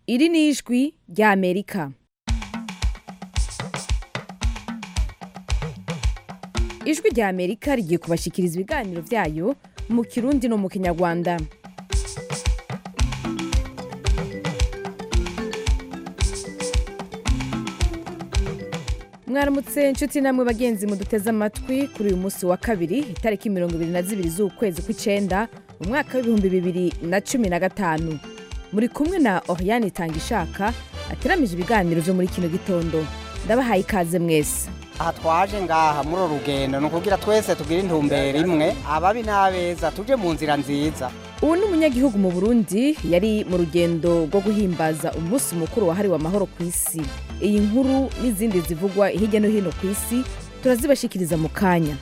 iri ni ijwi rya amerika ijwi rya amerika rigiye kubashikiriza ibiganiro byayo mu kirundi no mu kinyarwanda mwaramutse inshuti namwe bagenzi muduteze amatwi kuri uyu munsi wa kabiri itariki mirongo ibiri na zibiri z'ukwezi kw'icenda mu mwaka w'ibihumbi bibiri na cumi na gatanu muri kumwe na oriane itangishaka ateramije ibiganiro vyo muri kino gitondo ndabahaye ikaze mwese aha twaje ngaha muri uru rugendo ni ukugira twese tugire intumbero imwe ababi n'abeza tuje mu nzira nziza ubu ni umunyagihugu mu burundi yari mu rugendo rwo guhimbaza umunsi mukuru wahariwe amahoro ku isi iyi nkuru n'izindi zivugwa hirya no hino ku isi turazibashikiriza mu kanya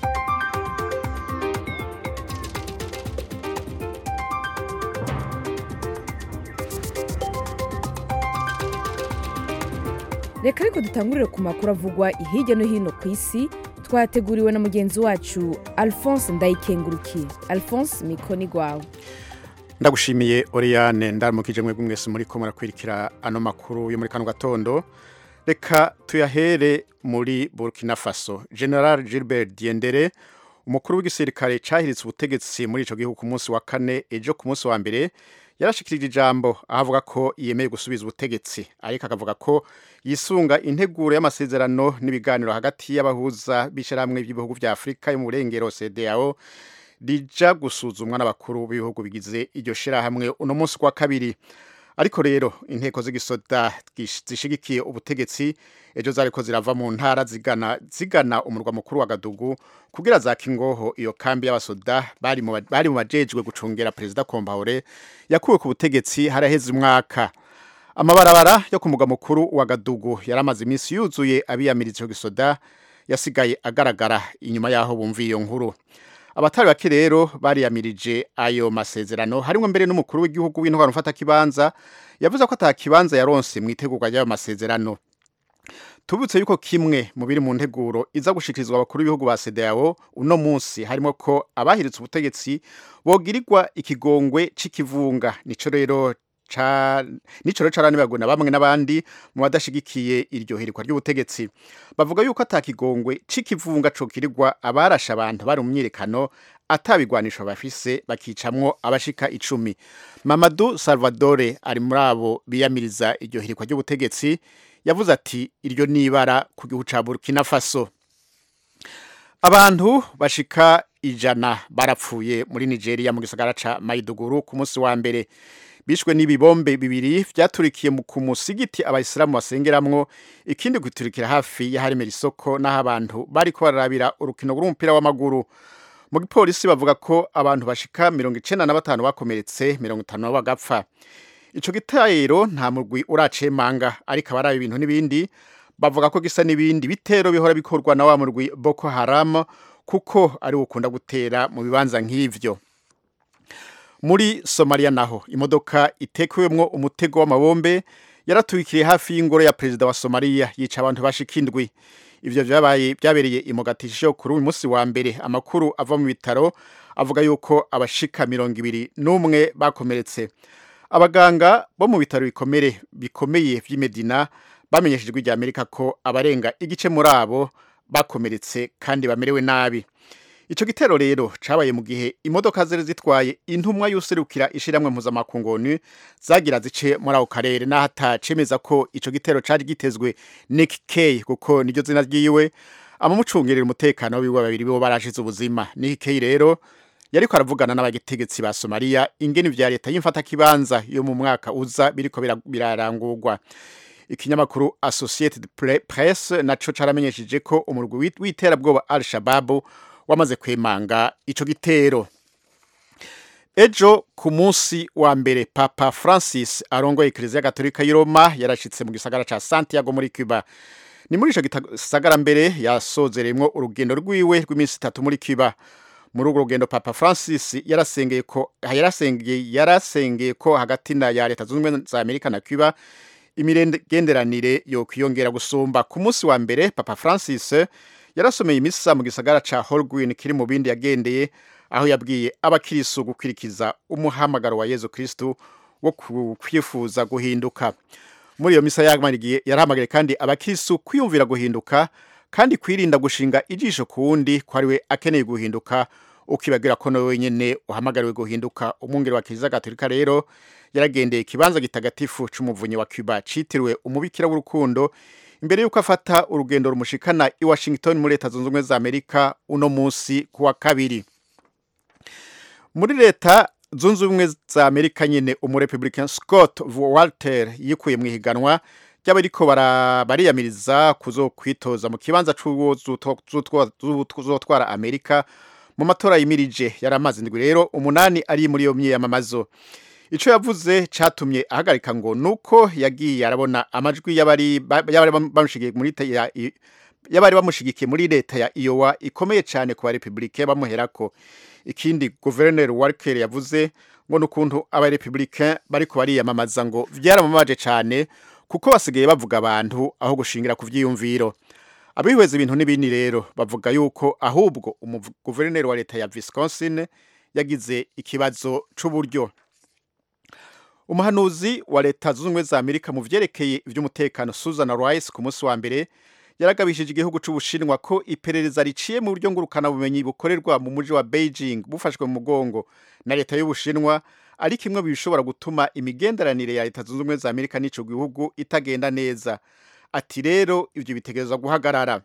reka ariko dutangurire ku makuru avugwa hirya no hino ku isi twateguriwe na mugenzi wacu alphonse ndayikengurukiye alphonse mikoni gwawe ndagushimiye Oriane ndaramukije mwebwe mwese muri ko murakwirikira ano makuru yo muri kano gatondo reka tuyahere muri Burkina Faso General Gilbert Diendere umukuru w'igisirikare cahiritse ubutegetsi muri ico gihugu ku munsi wa kane ejo ku munsi wa mbere yarashikirije ijambo ahavuga ko yemeye gusubiza ubutegetsi ariko akavuga ko yisunga integuro y'amasezerano n'ibiganiro hagati y'abahuza b'ishyirahamwe by'ibihugu vya Afurika yo mu burengero CEDEAO rija gusuzumwa n'abakuru b'ibihugu bigize iryo shirahamwe uno munsi kwa kabiri ariko rero inteko z'igisoda zishigikiye ubutegetsi ejo zariko zirava mu ntara zigana zigana umurwa mukuru wa Gadugu kugira za Kingoho iyo kambi y'abasoda bari mu bari mu bajejwe gucungera president Kompaore yakuwe ku butegetsi haraheze umwaka amabarabara yo ku mugwa mukuru wa Gadugu yaramaze iminsi yuzuye abiyamiriza ico gisoda yasigaye agaragara inyuma yaho bumviye iyo nkuru abatari bake rero bariyamirije ayo masezerano harimo mbere n'umukuru w'igihugu w'intwaro ufata kibanza yavuze ko atakibanza yaronse mu itegurwa ry'ayo masezerano tubutse yuko kimwe mu biri mu nteguro iza gushikirizwa abakuru b'ibihugu ba CEDEAO uno munsi harimo ko abahiritse ubutegetsi bogirirwa ikigongwe c'ikivunga nico rero ca nico rero caranibagwe na bamwe n'abandi mu badashigikiye iryo hirikwa ry'ubutegetsi bavuga yuko atakigongwe c'ikivunga co kirirwa abarasha abantu bari mu myirekano atabigwanisho bafise bakicamwo abashika icumi Mamadou Salvadore ari muri abo biyamiriza iryo hirikwa ry'ubutegetsi yavuze ati iryo nibara ku gihugu ca Burkina Faso abantu bashika ijana barapfuye muri Nigeria mu gisagara ca Maiduguri ku munsi wa mbere bishwe n'ibibombe bibiri vyaturikiye ku musigiti abayisilamu basengeramwo ikindi guturikira hafi y'aharemera isoko n'aho abantu bariko bararabira urukino rw'umupira w'amaguru mu gipolisi bavuga ko abantu bashika mirongo icenda na batanu bakomeretse mirongo itanu nabo bagapfa ico gitero nta murwi uracemanga ariko abari ibintu n'ibindi bavuga ko gisa n'ibindi bitero bihora bikorwa na wa murwi Boko Haram kuko ari ukunda gutera mu bibanza nk'ivyo muri Somalia naho imodoka itekewemwo umutego w'amabombe yaratwikiriye hafi y'ingoro ya perezida wa Somalia yica abantu bashika indwi ivyo vyabaye byabereye imogatisho kuri uyu munsi wa mbere amakuru ava mu bitaro avuga yuko abashika mirongo ibiri n'umwe bakomeretse abaganga bo mu bitaro bikomere bikomeye vy'Imedina bamenyeshejwe rya Amerika ko abarenga igice muri abo bakomeretse kandi bamerewe nabi Ico gitero rero cabaye mu gihe imodoka zari zitwaye intumwa y'userukira ishiramwe mpuzamakungu ONU zagira zice muri ako karere naho atacemeza ko ico gitero cari gitezwe Nick Kay kuko niryo zina ryiwe abamucungerera umutekano wiwe babiri bo barashize ubuzima Nick Kay rero yariko aravugana n'abategetsi ba Somalia ingene vya leta y'imfata kibanza yo mu mwaka uza biriko birarangurwa ikinyamakuru Associated Press naco caramenyesheje ko umurwi w'iterabwoba Al-Shabaab wamaze kwemanga ico gitero ejo ku munsi wa mbere papa francis arongoye ekereziya gatolika y'i roma yarashitse mu gisagara ca santiago muri cuba ni muri ico gisagara mbere yasozeremwo urugendo rwiwe rw'iminsi itatu muri cuba muri urwo rugendo papa francis yarasengeye ko yarasengeye yarasengeye ko hagati na ya leta zunze ubumwe za amerika na cuba imigenderanire yo kwiyongera gusumba ku munsi wa mbere papa francis yarasomeye imisa mu gisagara ca holguin kiri mu bindi yagendeye aho yabwiye abakirisu gukurikiza umuhamagaro wa yezu kristu wo ku- kwifuza guhinduka muri iyo misa yahamagariye yarahamagaye kandi abakisu kwiyumvira guhinduka kandi kwirinda gushinga ijisho ku wundi ko ari we akeneye guhinduka ukibagira ko nawe wenyine uhamagariwe guhinduka umwungeri wa kiliziya gatolika rero yaragendeye ikibanza gitagatifu c'umuvunyi wa cuba citiriwe umubikira w'urukundo imbere y'uko afata urugendo rumushikana i washington muri leta zunze ubumwe za amerika uno munsi ku wa kabiri muri leta zunze ubumwe za amerika nyine umurepublican scott walter yikuye mu ihiganwa ry'abariko bara- bariyamiriza kuzokwitoza mu kibanza c'uwo zuto- zutwa- zuzotwara amerika mu matora yimirije yari amazi ndwi rero umunani ari muri iyo myiyamamazo ico yavuze catumye ahagarika ngo nuko yagiye arabona amajwi y'abari ba- y'abari bamushigikiye muri leta ya i- y'abari bamushigikiye muri leta ya Iowa ikomeye cyane ku barepublike bamuherako ikindi guverineri Walker yavuze ngo nukuntu abarepublike bariko bariyamamaza ngo vyaramamaje cyane kuko basigaye bavuga abantu aho gushingira ku vyiyumviro abihweza ibintu n'ibindi rero bavuga yuko ahubwo umuguverineri wa leta ya Wisconsin yagize ikibazo c'uburyo umuhanuzi wa leta zunze ubumwe za amerika mu vyerekeye ivy'umutekano susan rice ku munsi wa mbere yaragabishije igihugu c'ubushinwa ko iperereza riciye mu buryo ngurukanabumenyi bukorerwa mu muji wa beijing bufashwe mu mugongo na leta y'ubushinwa ari kimwe mu bishobora gutuma imigenderanire ya leta zunze ubumwe za amerika n'ico gihugu itagenda neza ati rero ivyo bitegerezwa guhagarara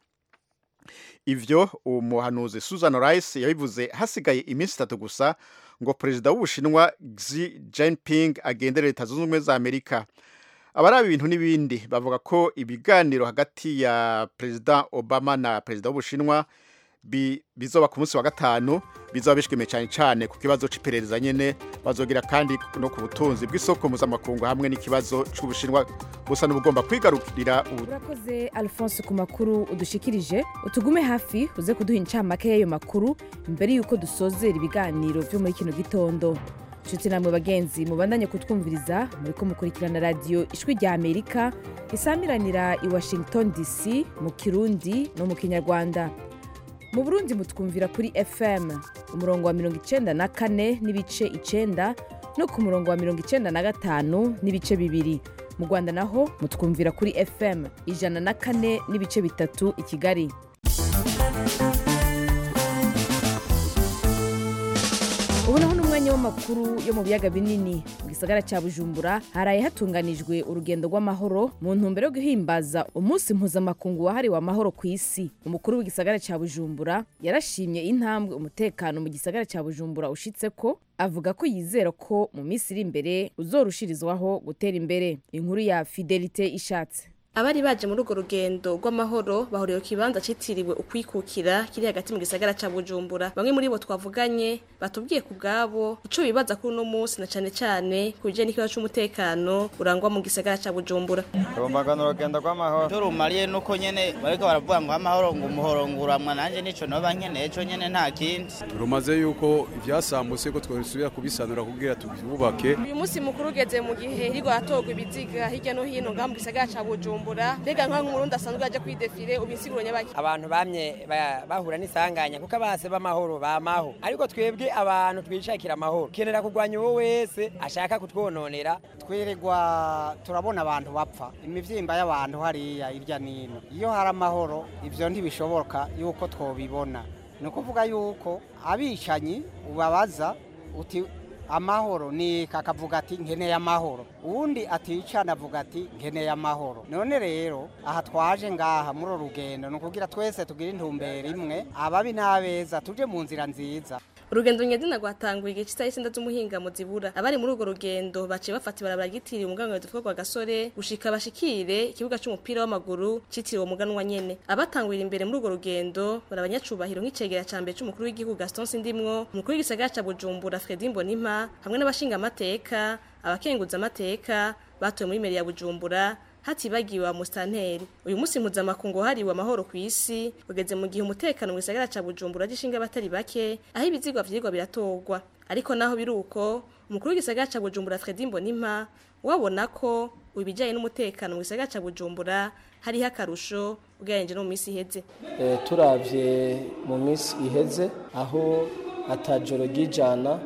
ivyo uwo muhanuzi susan rice yabivuze hasigaye iminsi itatu gusa ngo perezida w'ubushinwa Xi Jinping agendere leta zunze ubumwe za amerika abaraba ibintu n'ibindi bavuga ko ibiganiro hagati ya perezida obama na perezida w'ubushinwa bi- bizoba ku munsi wa gatanu bizoba bishwime cyane cyane ku kibazo c'iperereza nyene bazogira kandi no ku butunzi bw'isoko mpuzamakungu hamwe n'ikibazo c'ubushinwa busa n'ubugomba kwigarurira ubu urakoze alphonse ku makuru udushikirije utugume hafi uze kuduha incamake y'ayo makuru mbere y'uko dusozera ibiganiro vyo muri kino gitondo nshuti namwe bagenzi mubandanye kutwumviriza muriko mukurikirana radiyo ijwi rya amerika isamiranira i washington dc mu kirundi no mu kinyarwanda mu burundi mutwumvira kuri fm umurongo wa mirongo icenda na kane n'ibice icenda no ku murongo wa mirongo icenda na gatanu n'ibice bibiri mu rwanda naho mutwumvira kuri fm ijana na kane n'ibice bitatu i kigali ubu naho ni umwanya w'amakuru yo mu biyaga binini mu gisagara cya bujumbura haraye hatunganijwe urugendo rw'amahoro mu ntumbero yo guhimbaza umunsi mpuzamakungu wahariwe amahoro ku isi umukuru w'igisagara cya bujumbura yarashimye intambwe umutekano mu gisagara cya bujumbura ushitse ko avuga ko yizera ko mu minsi iri imbere uzorushirizwaho gutera imbere inkuru ya fidelite ishatse abari baje muri urwo rugendo rw'amahoro bahuriye ku kibanza citiriwe ukwikukira kiri hagati mu gisagara ca bujumbura bamwe muri bo twavuganye batubwiye ku bwabo ico bibaza kuri uno munsi na cane cane ku bijanye n'ikibazo c'umutekano urangwa mu gisagara ca bujumbura rumbagana urugendo rw'amahoro icyo rumariye nuko nyene bariko baravuga ngo amahoro ngo umuhoro nguramwa nanje nico noba nkeneye co nyene nta kindi rumaze yuko ivyasambutse ko twasubira kubisanura kugira tububake uyu munsi mukuru ugeze mu gihe hirwa hatorwa ibiziga hirya no hino ngaha mu gisagara ca bujumbura mbega nkaho nk'umurundi asanzwe aje kwidefiye ubisiguro nyabaki abantu bamye ba- bahura n'isanganya kuko abase b'amahoro bamaho ariko twebwe abantu twishakira amahoro kenera kurwanya uwo wese ashaka kutwononera twirirwa turabona abantu bapfa imivyimba y'abantu hariya irya nino iyo hari amahoro ivyo ntibishoboka yuko twobibona ni ukuvuga yuko abicanyi ubabaza uti amahoro ni kakavuga ati nkeneye amahoro uwundi aticana avuga ati nkeneye amahoro none rero aha twaje ngaha muri uru rugendo ni ukugira twese tugire intumbero imwe ababi n'abeza tuje mu nzira nziza urugendo nyezina rwatanguye igihe cy'isaha y'isenda z'umuhinga mu zibura abari muri urwo rugendo baciye bafata ibarabara ryitiriwe umuganwa witwa kwa gasore gushika bashikire ikibuga c'umupira w'amaguru citiriwe umuganwa nyene abatangurira imbere muri urwo rugendo bari abanyacubahiro nk'icegera ca mbere c'umukuru w'igihugu Gaston Sindimwo umukuru w'igisagara ca Bujumbura Fredy Mbonimpa hamwe n'abashinga amateka abakenguza amateka batowe muri meri ya Bujumbura hatibagiwe wa mustanteri uyu munsi mpuzamakungu wahariwe amahoro ku isi ugeze mu gihe umutekano mu gisagara ca bujumbura gishinga abatari bake aho ibizigwa vyigwa biratorwa ariko naho biri uko umukuru w'igisagara ca bujumbura fredi mbonimpa wabona ko ibijanye n'umutekano mu gisagara ca bujumbura hariho akarusho ugereranije no mu minsi iheze Eh, turavye mu minsi iheze aho atajoro ry'ijana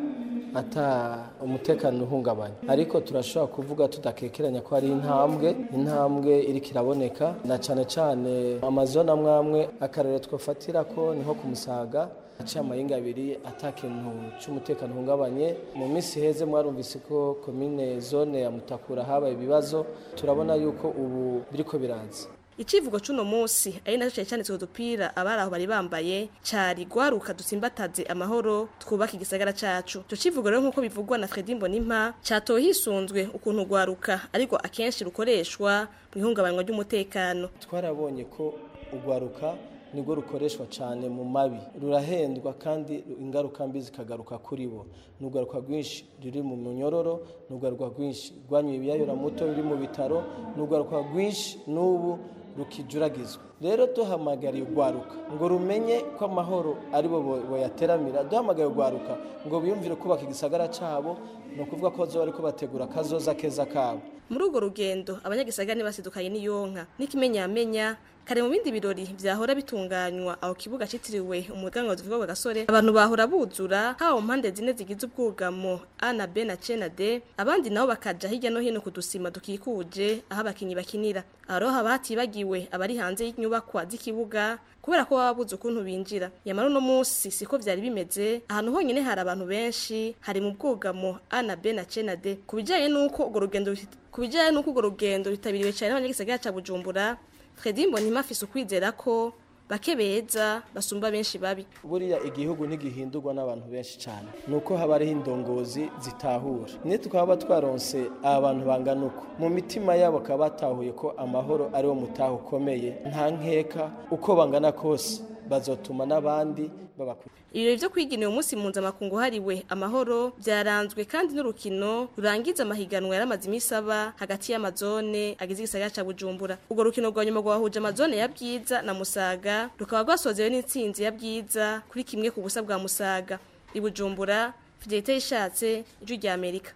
ata umutekano uhungabanya ariko turashobora kuvuga tudakekeranya ko hari intambwe intambwe iriko iraboneka na cane cane amazone amwe amwe akarere twofatira ko niho ku musaga aciye amahinga abiri ata kintu c'umutekano uhungabanye mu minsi heze mwarumvise ko komine zone ya mutakura habaye ibibazo turabona yuko ubu biriko biraza Ikivugo cuno musi ari naco cyane cyane udupira abari aho bari bambaye cari gwaruka dusimbataze amahoro twubaka igisagara cacu. Ico kivugo rero nkuko bivugwa na Fredy Mbonimpa catowe hisunzwe ukuntu gwaruka ariko akenshi rukoreshwa mu ihungabanywa ry'umutekano. twarabonye ko urwaruka nirwo rukoreshwa cyane mu mabi rurahendwa kandi ingaruka mbi zikagaruka kuri bo ni urwaruka rwinshi ruri mu munyororo ni urwaruka rwinshi rwanyuye ibiyayura muto ruri mu bitaro ni urwaruka rwinshi n'ubu rukijuragizwa rero duhamagariye urwaruka ngo rumenye ko amahoro ari bo boyateramira duhamagariye urwaruka ngo biyumvire kubaka igisagara cyabo ni ukuvuga ko bazoba bariko bategura akazoza keza kabo Muri urwo rugendo abanyagisagara basidukanye n'iyonka n'ikimenyamenya kare mu bindi birori vyahora bitunganywa aho kibuga citiriwe umuganwa tuvuga wa gasore abantu bahora buzura hawo mpande zine zigize ubwugamo A na B na C na D abandi nabo bakaja hirya no hino kudusima dukikuje aho abakinyi bakinira aho haba hatibagiwe abari hanze y'inyubakwa z'ikibuga kubera ko baba babuze ukuntu binjira yamara uno musi siko vyari bimeze ahantu honyene hari abantu benshi hari mu bwugamo A na B na C na D kubijanye nuko urwo rugendo kubijanye nuko urwo rugendo ritabiriwe cyane n'abanyagisagara ca Bujumbura Fredy Mbonimpa afise ukwizera ko bake beza basumba benshi babi buriya igihugu ntigihindurwa n'abantu benshi cyane ni uko haba hariho indongozi zitahura niyo tukaba twaronse abantu bangana uko mu mitima yabo bakaba batahuye ko amahoro ariwo mutaha ukomeye nta nkeka uko bangana kose bazotuma n'abandi babakuriye ibirori vyo kwigina uyu munsi mpuzamakungu hariwe amahoro vyaranzwe kandi n'urukino rurangiza amahiganwa yaramaze imisi aba hagati y'amazone agize igisagara ca bujumbura urwo rukino rwa nyuma rwahuje amazone ya bwiza na musaga rukaba rwasozewe n'intsinzi ya bwiza kuri kimwe ku busa bwa musaga i bujumbura fidelite yishatse ijwi rya amerika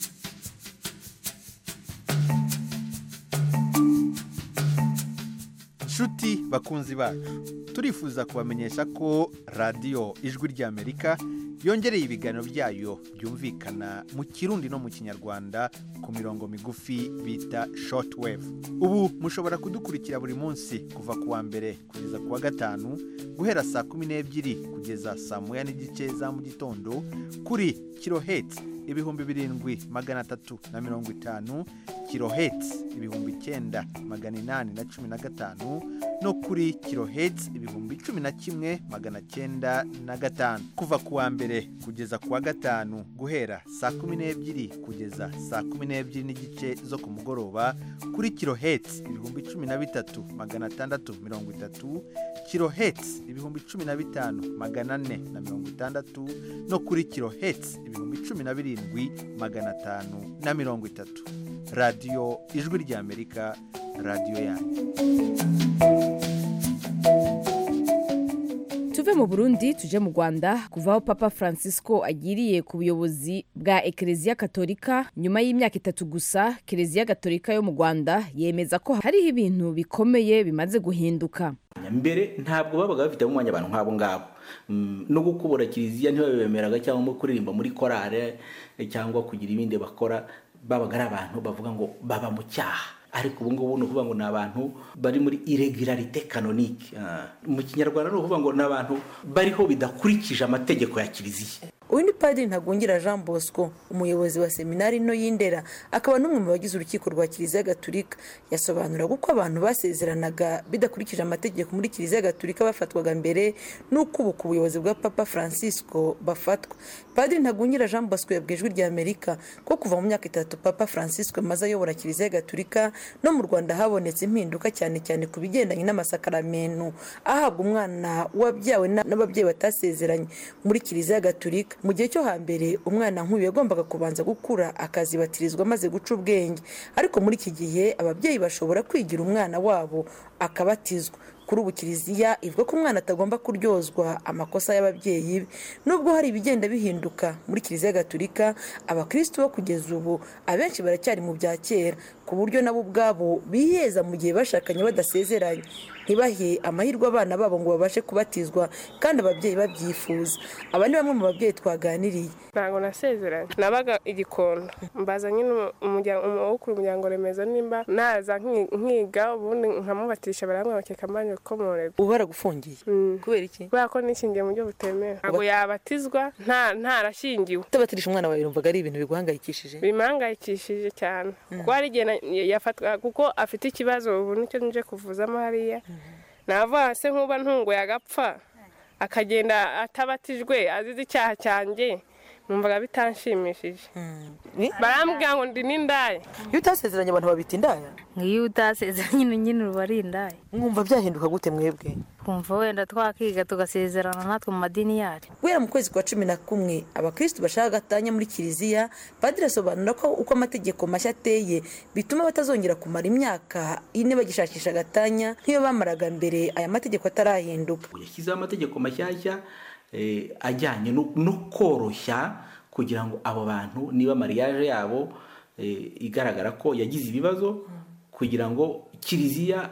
nshuti bakunzi bacu turifuza kubamenyesha ko radiyo ijwi ry'amerika yongereye ibiganiro byayo byumvikana mu kirundi no mu kinyarwanda ku mirongo migufi bita shortwave ubu mushobora kudukurikira buri munsi kuva ku wa mbere kugeza ku wa gatanu guhera saa kumi n'ebyiri kugeza saa moya n'igice za mu gitondo kuri kirohetsi ibihumbi birindwi magana atatu na mirongo itanu kirohetsi ibihumbi icyenda magana inani na cumi na gatanu no kuri kirohetsi ibihumbi cumi na kimwe magana cyenda na gatanu kuva ku wa mbere kugeza ku wa gatanu guhera saa kumi n'ebyiri kugeza saa kumi n'ebyiri n'igice zo ku mugoroba kuri kirohetsi ibihumbi cumi na bitatu magana atandatu mirongo itatu kirohetsi ibihumbi cumi na bitanu magana ane na mirongo itandatu no kuri kirohetsi ibihumbi cumi na birindwi magana atanu na mirongo itatu radiyo ijwi ry'amerika radiyo yanyu tuve mu burundi tuje mu rwanda kuva aho papa francisco agiriye ku buyobozi bwa ekereziya katolika nyuma y'imyaka itatu gusa kereziya katolika yo mu rwanda yemeza ko hariho ibintu bikomeye bimaze guhinduka mbere ntabwo babaga bafitemo umwanya abantu nk'abo ngabo no gukubura kiliziya ntibabemeraga cyangwa kuririmba muri korale cyangwa kugira ibindi bakora babaga ari abantu bavuga ngo baba mu cyaha ariko ubu ngubu ni ukuvuga ngo ni abantu bari muri irregularite canonique mu kinyarwanda ni ukuvuga ngo ni abantu bariho bidakurikije amategeko ya kiliziya uyu ni padiri ntagungira jean bosco umuyobozi wa seminari nto y'indera akaba n'umwe mu bagize urukiko rwa kiliziya gatulika yasobanuraga uko abantu basezeranaga bidakurikije amategeko muri kiliziya gatulika bafatwaga mbere n'uko ubu ku buyobozi bwa papa francisco bafatwa padiri ntagungira jean bosco yabwiye ijwi rya amerika ko kuva mu myaka itatu papa francisco amaze ayobora kiliziya gatulika no mu rwanda habonetse impinduka cyane cyane ku bigendanye n'amasakaramentu ahabwa umwana wabyawe n'ababyeyi batasezeranye muri kiliziya gatulika mu gihe cyo hambere umwana nk'uyu yagombaga kubanza gukura akazibatirizwa amaze guca ubwenge ariko muri iki gihe ababyeyi bashobora kwigira umwana wabo akabatizwa kuri ubu kiliziya ivuga ko umwana atagomba kuryozwa amakosa y'ababyeyi be nubwo hari ibigenda bihinduka muri kiliziya gatulika abakirisitu bo kugeza ubu abenshi baracyari mu bya kera ku buryo nabo ubwabo biheza mu gihe bashakanye badasezeranye ntibahe amahirwe abana babo ngo babashe kubatizwa kandi ababyeyi babyifuza aba ni bamwe mu babyeyi twaganiriye ntabwo nasezeranye nabaga igikondo mbaza nyine umukuru umuryango remezo nimba naza nkiga ubundi nkamubatisha barambwira bakeka mbanje gukomorerwa ubu baragufungiye kubera iki kubera ko nishingiye mu buryo butemewe ntabwo yabatizwa ntarashingiwe kutabatirisha umwana wawe yumvaga ari ibintu biguhangayikishije bimuhangayikishije cyane kuko hari igihe yafatwa kuko afite ikibazo ubu nicyo nje kuvuzamo hariya navuga se nk'uba ntunguye agapfa akagenda atabatijwe azize icyaha cyanjye numvaga bitanshimishije barambwira ngo ndi n'indaya iyo utasezeranye abantu babita indaya nk'iyo utasezeranye nyine uba ari indaya mwumva byahinduka gute mwebwe twumva wenda twakiga tugasezerana natwe mu madini yacu guhera mu kwezi kwa cumi na kumwe abakirisitu bashaka gatanya muri kiliziya padiri asobanura ko uko amategeko mashya ateye bituma batazongera kumara imyaka ine bagishakisha gatanya nk'iyo bamaraga mbere aya mategeko atarahinduka yashyizeho amategeko mashyashya ajyanye no koroshya kugira ngo abo bantu niba mariage yabo igaragara ko yagize ibibazo kugira ngo kiliziya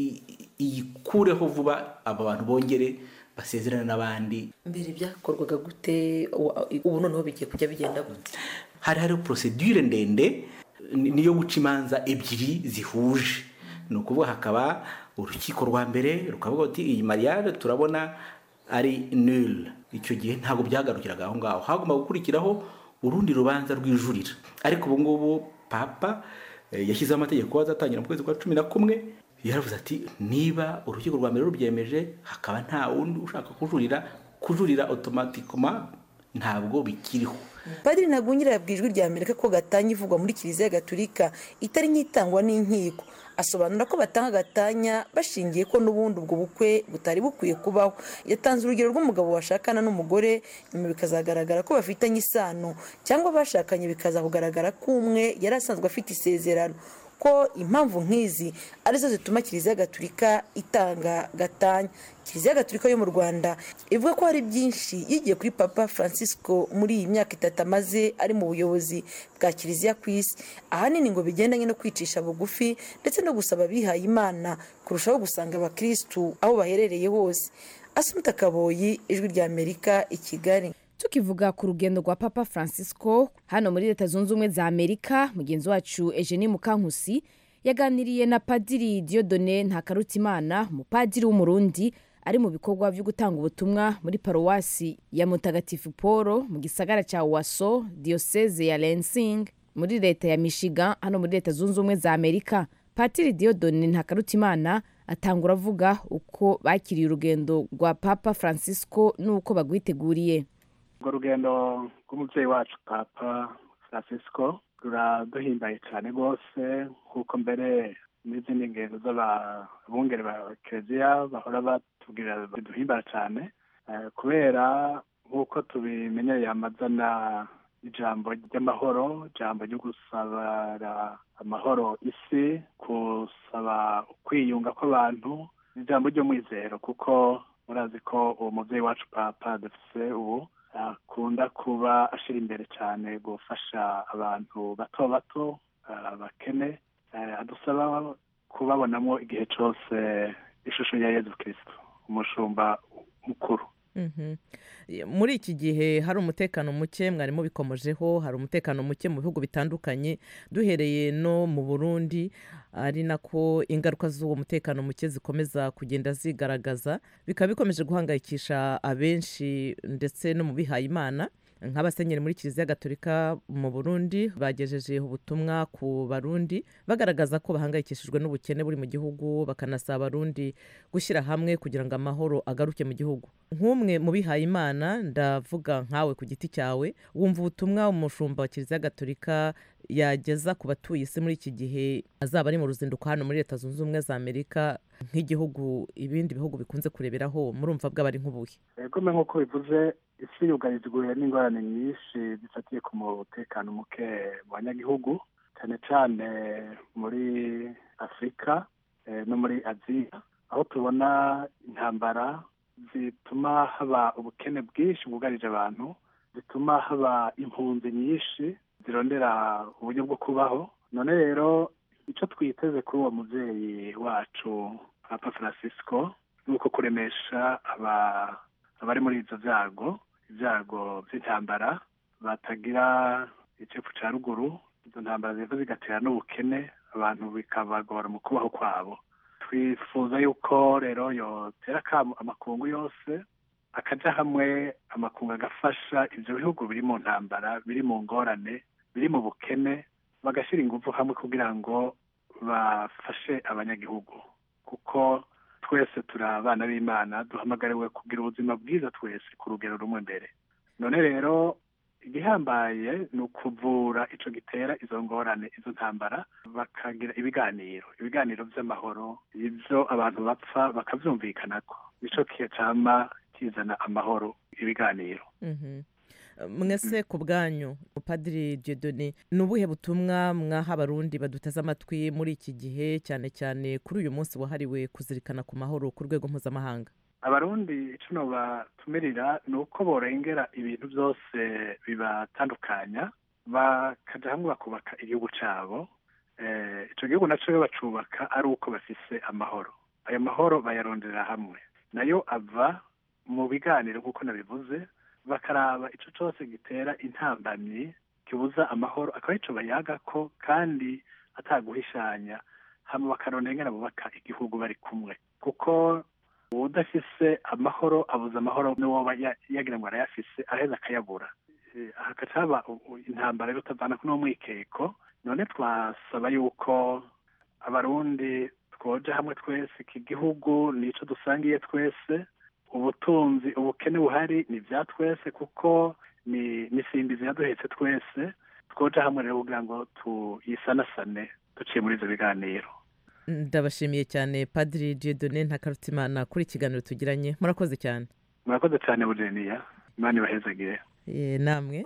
iyikureho vuba abo bantu bongere basezerane n'abandi mbere byakorwaga gute ubu noneho bigiye kujya bigenda gute hari hari porosedure ndende niyo guca imanza ebyiri zihuje ni ukuvuga hakaba urukiko rwa mbere rukavuga ati iyi mariage turabona ari nul icyo gihe ntabwo byagarukiraga aho ngaho hagomba gukurikiraho urundi rubanza rw'ijurira ariko ubu ngubu papa yashyizeho amategeko azatangira mu kwezi kwa cumi na kumwe yaravuze ati niba urukiko rwa mbere rubyemeje hakaba nta wundi ushaka kujurira kujurira otomatikoma ntabwo bikiriho padiri ntagungira yabwiye ijwi rya amerika ko gatanya ivugwa muri kiliziya gatulika itari nk'itangwa n'inkiko asobanura ko batanga gatanya bashingiye ko n'ubundi ubwo bukwe butari bukwiye kubaho yatanze urugero rw'umugabo washakana n'umugore nyuma bikazagaragara ko bafitanye isano cyangwa bashakanye bikaza kugaragara ko umwe yari asanzwe afite isezerano ko impamvu nk'izi arizo zituma kiliziya gatulika itanga gatanya kiliziya gatulika yo mu rwanda ivuga ko hari byinshi yigiye kuri papa francisco muri iyi myaka itatu amaze ari mu buyobozi bwa kiliziya ku isi ahanini ngo bigendanye no kwicisha bugufi ndetse no gusaba abihaye imana kurushaho gusanga abakirisitu aho baherereye hose asumuta kaboyi ijwi rya amerika i kigali tukivuga ku rugendo rwa papa francisco hano muri leta zunze ubumwe za amerika mugenzi wacu eugenie mukankusi yaganiriye na padiri diodone ntakarutimana umupadiri w'umurundi ari mu bikorwa byo gutanga ubutumwa muri paruwasi ya mutagatifu paul mu gisagara cya waso diyoseze ya lensing muri leta ya michigan hano muri leta zunze ubumwe za amerika patiri diodone ntakarutimana atangura avuga uko bakiriye urugendo rwa papa francisco n'uko bagwiteguriye urwo rugendo rw'umubyeyi wacu papa francisco ruraduhimbaye cyane rwose nk'uko mbere n'izindi ngendo z'ababungeri ba kiliziya bahora batubwira biduhimbara cyane kubera nk'uko tubimenyereye amazana ijambo ry'amahoro ijambo ryo gusabara amahoro isi gusaba ukwiyunga kw'abantu ijambo ry'umwizero kuko murazi ko uwo mubyeyi wacu papa dufise ubu akunda kuba ashyira imbere cyane gufasha abantu bato bato abakene adusaba kubabonamo igihe cyose ishusho ya yezu kirisito umushumba mukuru muri iki gihe hari umutekano muke mwari mubikomojeho hari umutekano muke mu bihugu bitandukanye duhereye no mu burundi ari nako ingaruka z'uwo mutekano muke zikomeza kugenda zigaragaza bikaba bikomeje guhangayikisha abenshi ndetse no mu bihaye imana nk'abasenyeri muri kiliziya gatolika mu burundi bagejeje ubutumwa ku barundi bagaragaza ko bahangayikishijwe n'ubukene buri mu gihugu bakanasaba abarundi gushyira hamwe kugira ngo amahoro agaruke mu gihugu nk'umwe mu bihaye imana ndavuga nkawe ku giti cyawe wumva ubutumwa umushumba wa kiliziya gatolika yageza ku batuye isi muri iki gihe azaba ari mu ruzinduko hano muri leta zunze ubumwe za amerika nk'igihugu ibindi bihugu bikunze kureberaho murumva bw'abari nk'ubuhe egome nk'uko bivuze isi yugarijwe n'ingorane nyinshi zifatiye ku mutekano muke mu banyagihugu cyane cyane muri afurika no muri aziya aho tubona intambara zituma haba ubukene bwinshi bwugarije abantu zituma haba impunzi nyinshi zirondera uburyo bwo kubaho none rero icyo twiteze kuri uwo mubyeyi wacu papa francisco nuko kuremesha aba abari muri ivyo vyago ibyago by'intambara batagira icepfu ca ruguru izo ntambara ziriko zigatera n'ubukene abantu bikabagora mu kubaho kwabo twifuza yuko rero yotera akamo amakungu yose akaja hamwe amakungu agafasha ivyo bihugu biri mu ntambara biri mu ngorane biri mu bukene bagashyira ingufu hamwe kugira ngo bafashe abanyagihugu kuko twese turi abana b'imana duhamagariwe kugira ubuzima bwiza twese ku rugero rumwe mbere none rero igihambaye ni ukuvura ico gitera izo ngorane izo ntambara bakagira ibiganiro ibiganiro vy'amahoro ivyo abantu bapfa bakavyumvikanako nico kihe cama kizana amahoro ibiganiro Mhm. mwese ku bwanyu padiri Dieudonné ni ubuhe butumwa mwaha abarundi baduteze amatwi muri iki gihe cyane cyane kuri uyu munsi wahariwe kuzirikana ku mahoro ku rwego mpuzamahanga abarundi ico nobatumirira ni uko borengera ibintu byose bibatandukanya bakaja hamwe bakubaka igihugu cabo eh, ico gihugu naco iyo bacubaka ari uko bafise amahoro ayo mahoro bayarondera hamwe nayo ava mu biganiro nk'uko nabivuze bakaraba ico cose gitera intambamyi kibuza amahoro akaba ico bayagako kandi ataguhishanya hama bakarondera ingene bubaka igihugu bari kumwe kuko udafise amahoro abuza amahoro n'uwoba ya- yagira ngo arayafise araheza akayabura Eh, hagaca haba u- u- intambara yo kutavana kuno mwikeko none twasaba yuko abarundi twoja hamwe twese iki gihugu nico dusangiye twese ubutunzi ubukene buhari ni ibya twese kuko ni nisimbizi yaduhetse twese twoja hamwe rero kugira ngo tuyisanasane duciye muri ivyo biganiro ndabashimiye cyane padiri Dieudonné ntakarutimana kuri ikiganiro tugiranye murakoze cyane murakoze cyane bujeniya imana ibahezagire Eh, namwe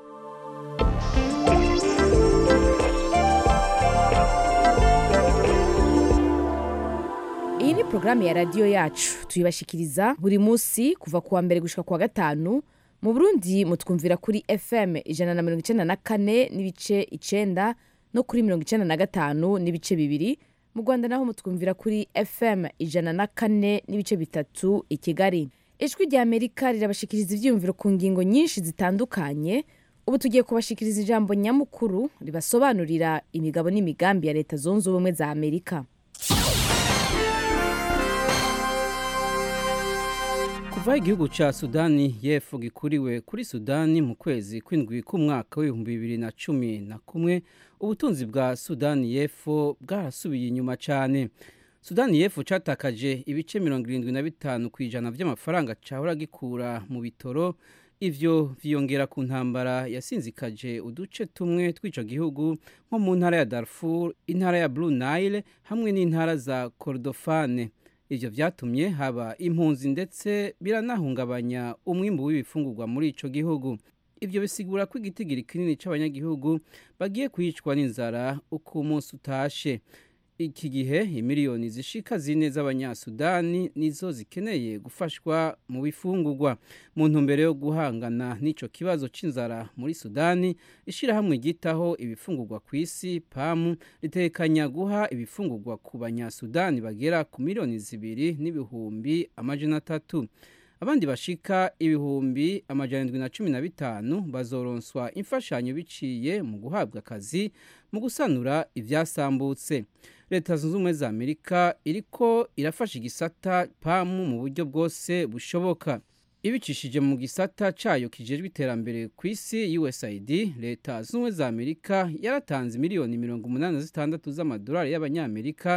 iyi ni porogaramu ya radiyo yacu tuyibashikiriza buri munsi kuva ku wa mbere gushika ku wa gatanu mu burundi mutwumvira kuri fm ijana na mirongo icyenda na kane n'ibice icenda no kuri mirongo icyenda na gatanu n'ibice bibiri mu rwanda naho mutwumvira kuri fm ijana na kane n'ibice bitatu i kigali ijwi rya amerika rirabashikiriza ibyiyumviro ku ngingo nyinshi zitandukanye ubu tugiye kubashikiriza ijambo nyamukuru ribasobanurira imigabo n'imigambi ya leta zunze ubumwe za amerika kuva igihugu ca sudani y'epfo gikuriwe kuri sudani mu kwezi kw'indwi k'umwaka w'ibihumbi bibiri na cumi na kumwe ubutunzi bwa sudani y'epfo bwarasubiye inyuma cane sudani y'epfo catakaje ibice mirongo irindwi na bitanu ku ijana vy'amafaranga cahora gikura mu bitoro ivyo vyiyongera ku ntambara yasinzikaje uduce tumwe tw'ico gihugu nko mu ntara ya darfur intara ya blue nile hamwe n'intara za kordofane ivyo vyatumye haba impunzi ndetse biranahungabanya umwimbu w'ibifungurwa muri ico gihugu ivyo bisigura ko igitigiri kinini c'abanyagihugu bagiye kwicwa n'inzara uko umunsi utashe iki gihe imiliyoni zishika zine z'abanyasudani nizo zikeneye gufashwa mu bifungurwa mu ntumbero yo guhangana n'ico kibazo c'inzara muri sudani ishirahamwe ryitaho ibifungurwa ku isi pamu ritekanya guha ibifungurwa ku banyasudani bagera ku miliyoni zibiri n'ibihumbi amajana atatu abandi bashika ibihumbi amajana indwi na cumi na bitanu bazoronswa imfashanyo biciye mu guhabwa akazi mu gusanura ivyasambutse leta zunze ubumwe za amerika iriko irafasha igisata pamu mu buryo bwose bushoboka ibicishije mu gisata cayo kijejwe iterambere ku isi usaid leta zunze ubumwe za amerika yaratanze miliyoni mirongo umunani na zitandatu z'amadolari y'abanyamerika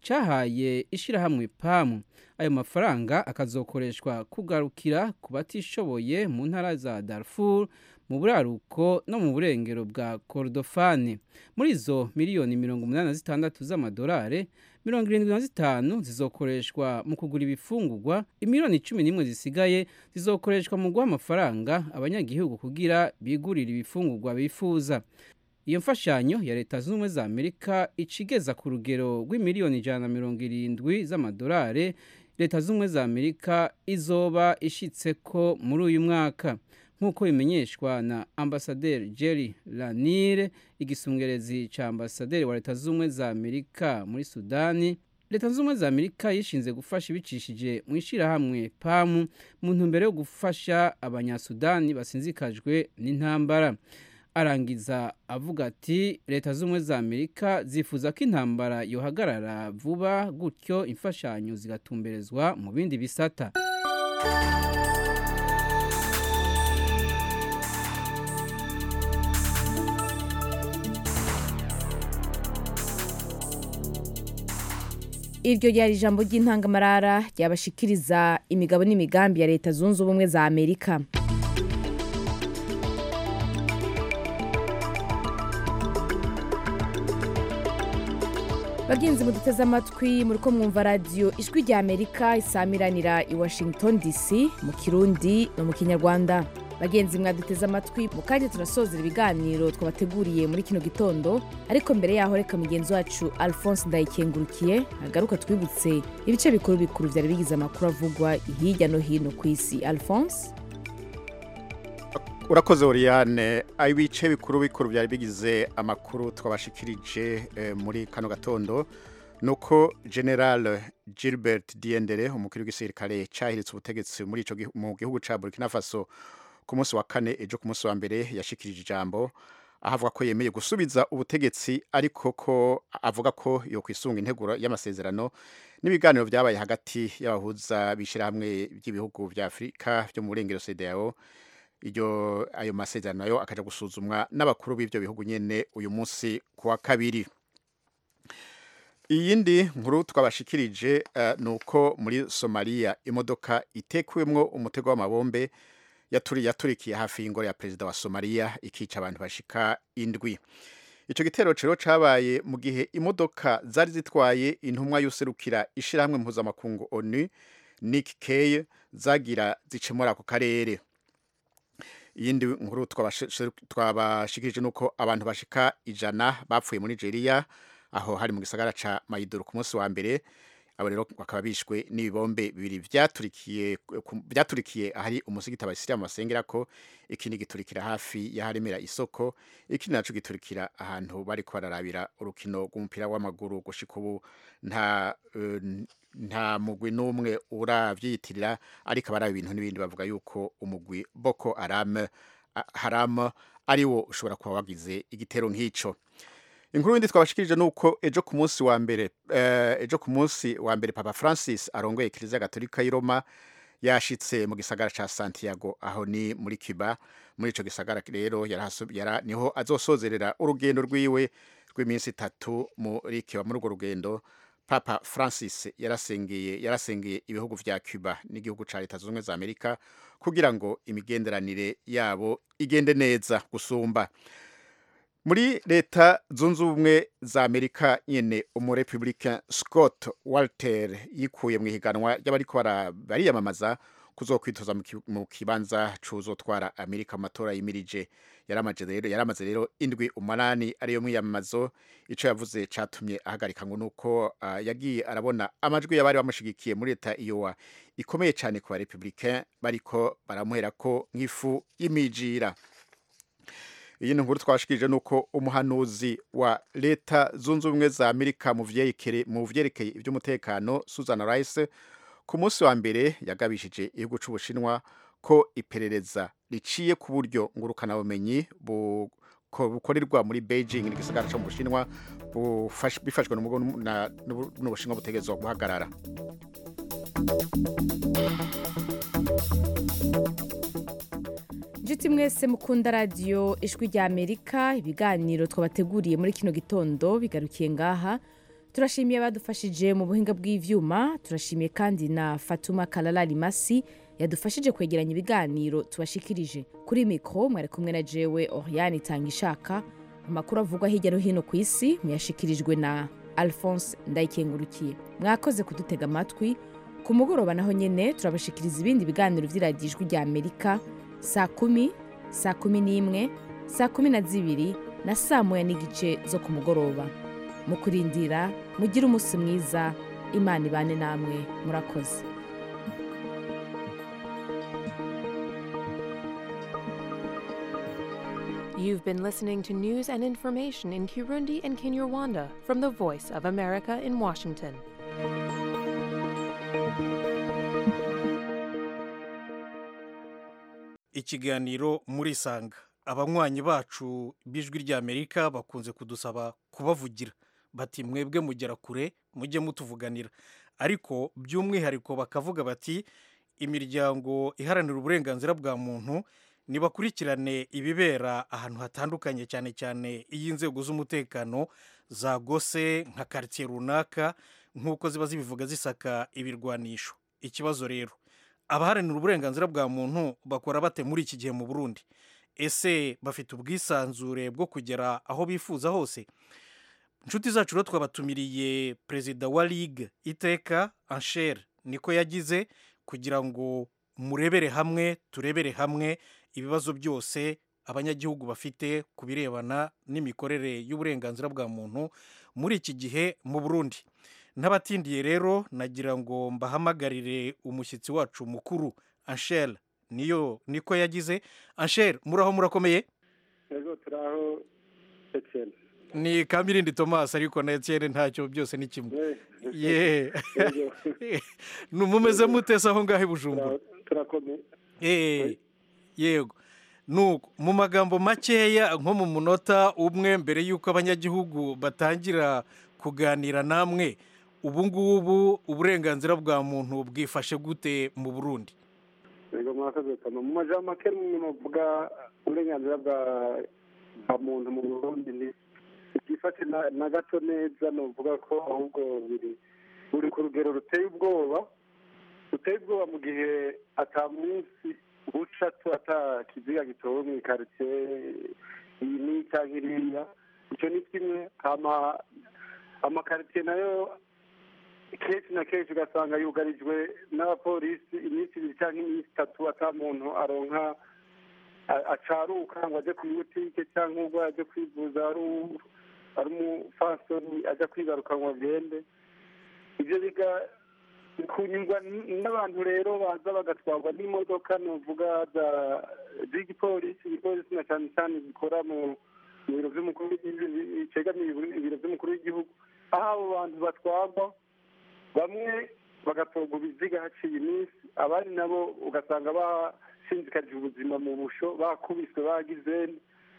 cahaye ishirahamwe pamu ayo mafaranga akazokoreshwa kugarukira ku batishoboye mu ntara za darfur mu buraruko no mu burengero bwa kordofane muri izo miliyoni mirongo umunani na zitandatu z'amadolari mirongo irindwi na zitanu zizokoreshwa mu kugura ibifungurwa imiliyoni cumi n'imwe zisigaye zizokoreshwa mu guha amafaranga abanyagihugu kugira bigurire ibifungurwa bifuza iyo mfashanyo ya leta zunze ubumwe za amerika icigeza ku rugero rw'imiliyoni ijana na mirongo irindwi z'amadolari leta zunze ubumwe za amerika izoba ishitseko muri uyu mwaka nk'uko bimenyeshwa na ambasaderi jerry lanire igisongerezi ca ambasaderi wa leta zunze ubumwe za amerika muri sudani leta zunze ubumwe za amerika yishinze gufasha ibicishije mu ishyirahamwe pamu mu ntumbero yo gufasha abanyasudani basinzikajwe n'intambara arangiza avuga ati leta z'ubumwe za amerika zifuza ko intambara yohagarara vuba gutyo imfashanyo zigatumberezwa mu bindi bisata iryo ryari ijambo ry'intangamarara ryabashikiriza imigabo n'imigambi ya leta zunze ubumwe za amerika bagenzi muduteze amatwi muri ko mwumva radiyo ijwi rya amerika isamiranira i washington dc mu kirundi no mu kinyarwanda bagenzi mwaduteze amatwi mu kanya turasozera ibiganiro twabateguriye muri kino gitondo ariko mbere yaho reka mugenzi wacu alphonse ndayikengurukiye agaruka twibutse ibice bikuru bikuru byari bigize amakuru avugwa hirya no hino ku isi alphonse urakoze Oriane ibice bikuru bikuru byari bigize amakuru twabashikirije eh, muri kano gatondo nuko General Gilbert Diendere umukuru w'igisirikare cyahiritse ubutegetsi muri ico mu gihugu ca Burkina Faso ku munsi wa kane ejo ku munsi wa mbere yashikirije ijambo ahavuga ko yemeye gusubiza ubutegetsi ariko ko avuga ko yo kwisunga integuro y'amasezerano n'ibiganiro byabaye hagati y'abahuza bishirahamwe by'ibihugu vya Afrika byo mu burengero CEDEAO iryo ayo masezerano nayo akaja gusuzumwa n'abakuru b'ivyo bihugu nyene uyu munsi kuwa kabiri iyindi nkuru twabashikirije uh, nuko muri Somalia imodoka itekuwemwo umutego w'amabombe yaturi yaturikiye hafi y'ingoro ya perezida wa Somalia ikica abantu bashika indwi ico gitero cero cabaye mu gihe imodoka zari zitwaye intumwa y'userukira ishirahamwe mpuzamakungu ONU Nick Kay zagira zicemura ako karere iyindi nkuru twabashikirije nuko abantu bashika ijana bapfuye muri Nigeria aho hari mu gisagara ca Maiduguri ku munsi wa mbere abo rero bakaba bishwe n'ibibombe bibiri vyaturikiye vyaturikiye ahari umusigiti abasirimu basengera ko ikindi giturikira hafi y'aharemera isoko ikindi naco giturikira ahantu bariko bararabira urukino rw'umupira w'amaguru gushika ubu nta uh, nta mugwi n'umwe uravyiyitirira ariko abaraba ibintu n'ibindi bavuga yuko umugwi Boko Haram Haram ari wo ushobora kuba wagize igitero nk'ico inkuru yindi twabashikirije nuko ejo ku munsi wa mbere uh, ejo ku munsi wa mbere Papa Francis arongoye Kiliziya Gatolika y'i Roma yashitse mu gisagara ca Santiago aho ni muri Cuba muri ico gisagara rero yara niho azosozerera urugendo rwiwe rw'iminsi itatu muri Cuba muri urwo rugendo Papa Francis yarasengeye yarasengeye ibihugu vya Cuba n'igihugu ca Leta Zunze za Amerika kugira ngo imigenderanire yabo igende neza gusumba muri leta zunze ubumwe za amerika nyene umurepublika scott walter yikuye mu ihiganwa ry'abariko bariyamamaza kuzokwitoza mu kibanza cuzotwara amerika mu matora yimirije yaramaze rero yaramaze rero indwi umunani ariyo mwiyamamazo ico yavuze catumye ahagarika ngo nuko uh, yagiye arabona amajwi y'abari bamushigikiye muri leta iyowa ikomeye cyane ku barepublicain bariko baramuherako nk'ifu y'imijira iyi nkuru twashikirije nuko umuhanuzi wa leta zunze ubumwe za amerika mu vyerekeye ivy'umutekano susan rice ku munsi wa mbere yagabishije igihugu c'ubushinwa ko iperereza riciye ku buryo ngurukanabumenyi bukorerwa muri beijing n'igisagara co mu bushinwa bifashwe n'ubushinwa butegerezwa guhagarara inshuti mwese mukunda radiyo ijwi rya amerika ibiganiro twabateguriye muri kino gitondo bigarukiye ngaha turashimiye abadufashije mu buhinga bw'ivyuma turashimiye kandi na fatuma kalala rimasi yadufashije kwegeranya ibiganiro tubashikirije kuri mikro mwari kumwe na jewe oriane itanga ishaka amakuru avugwa hirya no hino ku isi muyashikirijwe na alphonse ndayikengurukiye mwakoze kudutega amatwi ku mugoroba naho nyene turabashikiriza ibindi biganiro vy'iradiyo ijwi rya amerika saa kumi saa kumi n'imwe saa kumi na zibiri na saa moya n'igice zo ku mugoroba mu kurindira mugire umunsi mwiza imana ibane namwe murakoze You've been listening to news and information in Kirundi and Kinyarwanda from the Voice of America in Washington. ikiganiro muri sanga abanywanyi bacu b'ijwi ry'amerika bakunze kudusaba kubavugira bati mwebwe mugera kure mujye mutuvuganira ariko by'umwihariko bakavuga bati imiryango iharanira uburenganzira bwa muntu nibakurikirane ibibera ahantu hatandukanye cyane cyane iyo inzego z'umutekano zagose nka karitsiye runaka nk'uko ziba zibivuga zisaka ibirwanisho ikibazo rero abaharanira uburenganzira bwa muntu bakora bate muri iki gihe mu burundi ese bafite ubwisanzure bwo kugera aho bifuza hose inshuti zacu rero twabatumiriye perezida wa ligue iteka anshere niko yagize kugira ngo murebere hamwe turebere hamwe ibibazo byose abanyagihugu bafite ku birebana n'imikorere y'uburenganzira bwa muntu muri iki gihe mu burundi n'abatindiye rero nagira ngo mbahamagarire umushyitsi wacu mukuru anshere niyo niko yagize anshere muraho murakomeye yego turaho etienne ni kamirindi thomas ariko na etienne ntacyo byose ni kimwe ye mumeze mutese aho ngaho i bujumbura turakomeye yego nuko mu magambo makeya nko mu munota umwe mbere y'uko abanyagihugu batangira kuganira namwe ubu ngubu uburenganzira bwa muntu bwifashe gute mu burundi yego mwakoze kama mu majambo make muvuga uburenganzira bwa muntu mu burundi ni byifashe na gato neza nuvuga ko ahubwo biri buri ku rugero ruteye ubwoba ruteye ubwoba mu gihe atamunsi buca ata kiziga gitowe mu ikaritsiye iyi ni cyangwa iriya icyo ni kimwe amakaritsiye nayo kenshi na kenshi ugasanga yugarijwe n'abapolisi iminsi ibiri cyangwa iminsi itatu ata muntu aronka acaruka ngo ajye ku butike cyangwa ubwo ajye kwivuza ari umufasoni ajya kwigaruka ngo agende ibyo biga kunyurwa n'abantu rero baza bagatwarwa n'imodoka nuvuga z'igipolisi igipolisi na cyane cyane gikora mu biro by'umukuru w'igihugu cyegamiye ibiro by'umukuru w'igihugu aho abo bantu batwarwa bamwe bagatorwa ibiziga haciye iminsi abandi nabo ugasanga bashinzikarije ubuzima mu busho bakubiswe bagize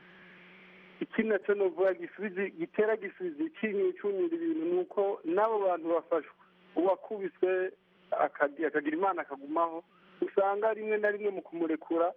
ikindi nacyo nuvuga gitera gisubizo cy'inyura ibintu ni uko n'abo bantu bafashwe uwakubiswe akagira imana akagumaho usanga rimwe na rimwe mu kumurekura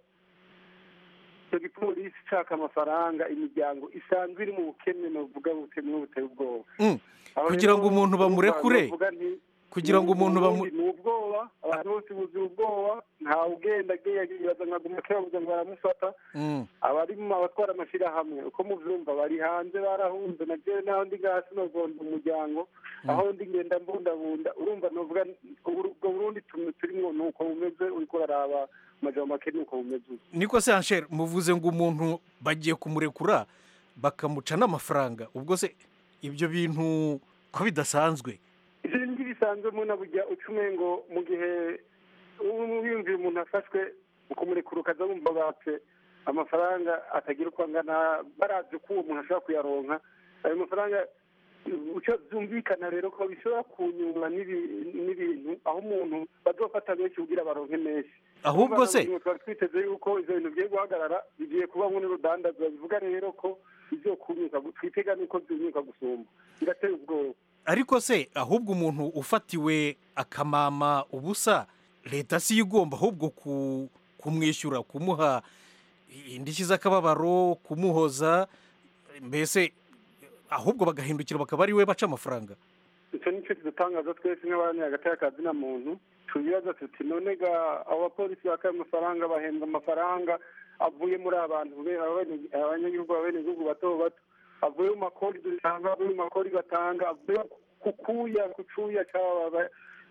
icyo gipolisi ishaka amafaranga imiryango isanzwe iri mu bukene nuvuga bukene buteye ubwoba kugira ngo umuntu bamurekure kugira ngo umuntu bamu ni ubwoba abantu bose buzuye ubwoba ntawe ugenda yibaza nka guma kebabuze ngo baramufata abari mu abatwara amashyirahamwe uko mubyumva bari hanze barahunze na jewe naho ndi ngasi nogonda umuryango aho ndi ngenda mbundabunda urumva novuga ubwo burundi turimo ni uko bumeze uriko uraraba amajambo make ni uko bumeze niko se anshere muvuze ngo umuntu bagiye kumurekura bakamuca n'amafaranga ubwo se ibyo bintu ko bidasanzwe ibyo ni bisanzwe muna bujya ucume ngo mu gihe wiyumviye umuntu afashwe ukumurekura ukaza wumva batse amafaranga atagira uko angana barazi ko uwo muntu ashobora kuyaronka ayo mafaranga byumvikana rero ko bishobora kunyura n'ibintu aho umuntu bazofata benshi kugira baronke menshi ahubwo se twari twiteze yuko ibyo bintu bigiye guhagarara bigiye kuba n'urudandazwa bivuga rero ko ibyo kunyuka twitega nuko byunyuka gusumba birateye ubwoba ariko se ahubwo umuntu ufatiwe akamama ubusa leta si igomba ahubwo kumwishyura kumuha indishyi z'akababaro kumuhoza mbese ahubwo bagahindukira bakaba ari we baca amafaranga icyo ni cyo kidutangaza twese nk'abanyagati y'akazina muntu tubibaza tuti none ga abo bapolisi bakaye amafaranga bahembwa amafaranga avuye muri abantu abanyagihugu abenegihugu bato bato avuye mu makori dutanga avuye mu makori batanga avuye ku kuya ku cuya cy'aba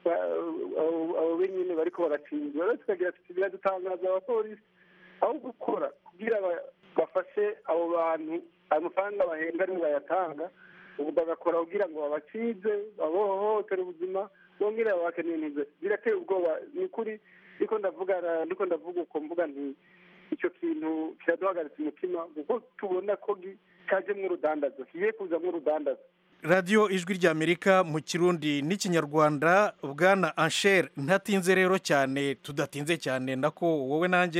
abo benyine bariko baracingwa rero tukagira tuti biradutangaza abapolisi aho gukora kugira bafashe abo bantu ayo mafaranga bahembwa aribo bayatanga ubu bagakora kugira ngo babacize babohohotere ubuzima bongere babakeneye intuze birateye ubwoba ni ukuri niko ndavuga niko ndavuga uko mvuga nti icyo kintu kiraduhagaritse umutima kuko tubona ko cyajemo urudandazo kigiye kuzamo urudandazo radiyo ijwi ry'amerika mu kirundi n'ikinyarwanda bwana anshere ntatinze rero cyane tudatinze cyane nako wowe nanjye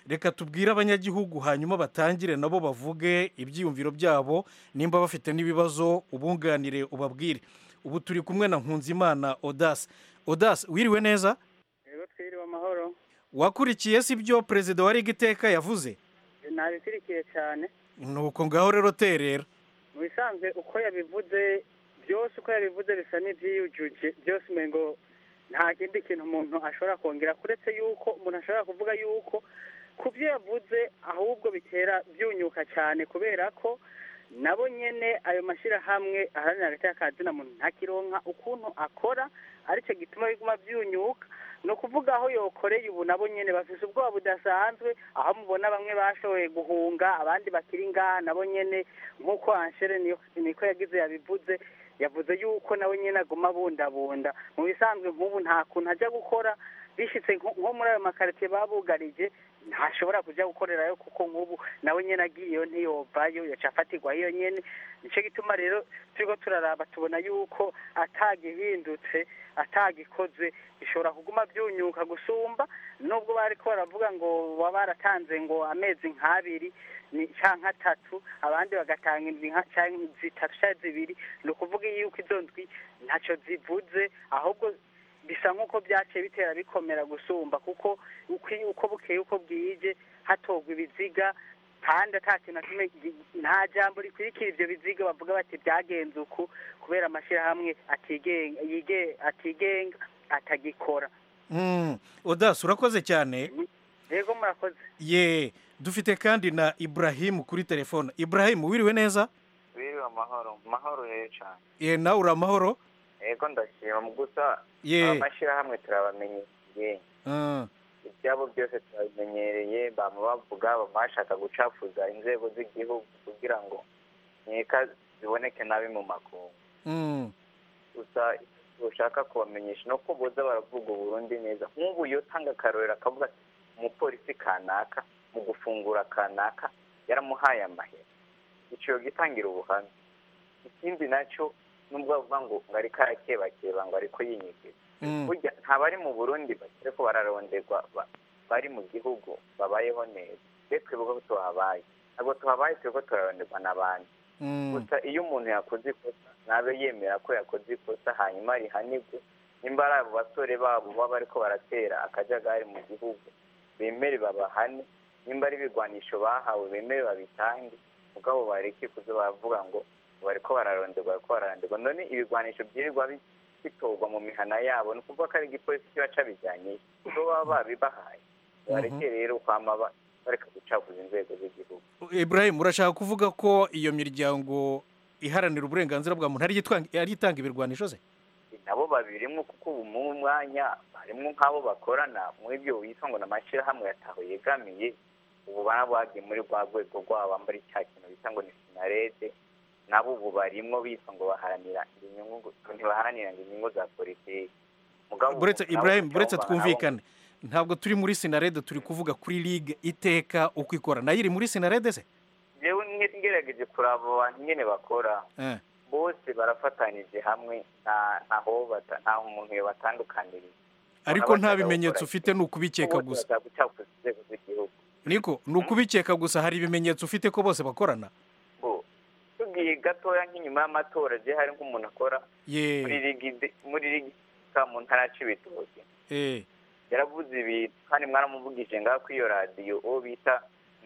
reka tubwire abanyagihugu hanyuma batangire nabo bavuge ibyiyumviro byabo nimba bafite n'ibibazo ubunganire ubabwire ubu turi kumwe na nkunzimana odasi odasi wiriwe neza rero twiriwe amahoro wakurikiye si byo perezida wa riga iteka yavuze ntabikurikiye cyane nuko ngaho rero terera mu bisanzwe uko yabivuze byose uko yabivuze bisa n'ibyiyujuje byose umengo nta kindi kintu umuntu ashobora kongera kuretse yuko umuntu ashobora kuvuga yuko ku byo yavuze ahubwo bitera byunyuka cyane kubera ko nabo nyene ayo mashyirahamwe aharanira hagati y'akazina muntu ntakironka ukuntu akora aricyo gituma biguma byunyuka ni ukuvuga aho yokoreye ubu nabo nyene bafise ubwoba budasanzwe aho mubona bamwe bashoboye guhunga abandi bakiri ngaha nabo nyene nk'uko anshere niyo- niko yagize yabivuze yavuze yuko nawe nyene aguma abundabunda mu bisanzwe nk'ubu nta kuntu ajya gukora bishitse nko nko muri ayo makaritiye babugarije ntashobora kujya gukorerayo kuko nk'ubu nawe nyene agiyeyo ntiyovayo yaca afatirwa iyo nyene nicyo gituma rero turiko turaraba tubona yuko atagihindutse atagikozwe bishobora kuguma byunyuka gusumba nubwo bariko baravuga ngo baba baratanze ngo amezi nk'abiri ni canke atatu abandi bagatanga indwi nka- canke zitatu canke zibiri ni ukuvuga yuko izo ndwi ntaco zivuze ahubwo bisa nk'uko byaciye bitera bikomera gusumba kuko uko uko bukeye uko bwije hatogwa ibiziga kandi ata kintu na kimwe gi- nta jambo rikurikira ivyo biziga bavuga bati byagenze uku kubera amashyirahamwe atigenga yige atigenga atagikora Mm, odasi urakoze cyane yego murakoze ye dufite kandi na iburahimu kuri telefone iburahimu wiriwe neza biriwe amahoro mahoro rero cyane ye nawe uri amahoro yego ndashima mu gusa Ye. amashyirahamwe turabamenyereye Ah, ibyabo byose turabimenyereye bama bavuga bama bashaka gucafuza inzego z'igihugu kugira ngo nkeka ziboneke nabi mu makungu mm, gusa icyo ushaka kubamenyesha ni uko boza baravuga uburundi neza nk'ubu iyo utanga akarorero akavuga ati umupolisi kanaka mu gufungura kanaka yaramuhaye amahera icyo gitangira ubuhamya ikindi nacyo nubwo bavuga ngo ngo ariko arakebakeba ngo ariko yinyigiza mm. burya ntabari mu burundi bakire ko bararonderwa ba- bari mu gihugu babayeho neza twe twibuka ko tuhabaye ntabwo tuhabaye twe ko turaronderwa n'abandi Mm. gusa iyo umuntu yakoze ikosa nabe yemera ko yakoze ikosa hanyuma rihanirwe nimba ari abo basore babo baba bariko baratera akajagari mu gihugu bemere babahane nimba ari ibigwanisho bahawe bemere babitange mugabo bareke kuza baravuga ngo bariko bararonderwa bariko bararonderwa none ibigwanisho byirirwa bi- bitorwa mu mihana yabo ni ukuvuga ko ari igipolisi kiba cabijyanye kuko baba babibahaye bareke rero kwama ba- bareka gucafuza inzego z'igihugu iburahimu urashaka kuvuga ko iyo miryango iharanira uburenganzira bwa muntu ari itwanga- ari itanga ibirwanisho se nabo babirimwo kuko ubu mu mwanya harimwo nk'abo bakorana mu ibyo witwa ngo ni amashyirahamwe yataho yegamiye ubu baba bagiye muri rwa rwego rwabo bambara icya kintu bita ngo ni sinarede nabo ubu barimwo bitwa ngo baharanira inyungu ntibaharanira ngo inyungu za politiki Mugabo buretse nabo iburahimu icyo buretse bumva nabo- twumvikane ntabwo turi muri sinarede turi kuvuga kuri ligue iteka uko ikora nayo iri muri sinarede se jewe ngerageje kuraba abantu nyene bakora Eh. bose barafatanije hamwe nta ntaho bata- nta umuntu yobatandukaniriye ariko nta bimenyetso ufite ni ukubikeka bose gusa bashaka gucafuza inzego z'igihugu niko ni ukubikeka gusa hari ibimenyetso ufite ko bose bakorana bo tugiye gatoya nk'inyuma y'amatora je hari nk'umuntu akora ye muri ligi de- muri ligi ka mu ntara ya cibitoke eh yaravuze ibintu kandi mwaramuvugije ngaho kuri iyo radiyo uwo bita